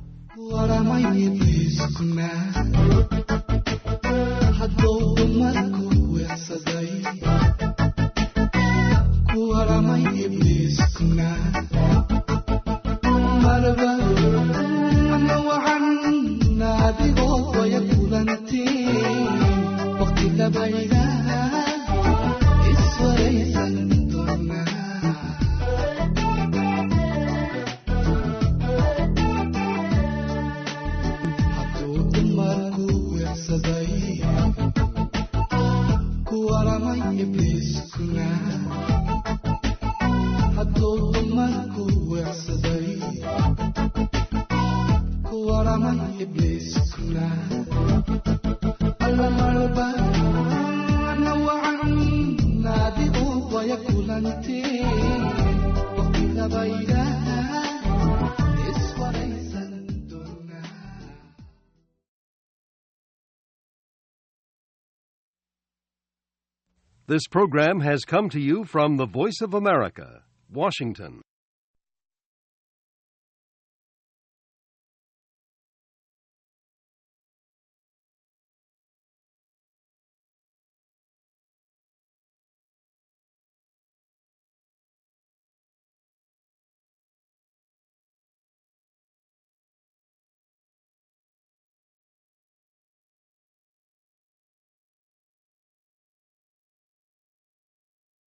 This program has come to you from the Voice of America, Washington.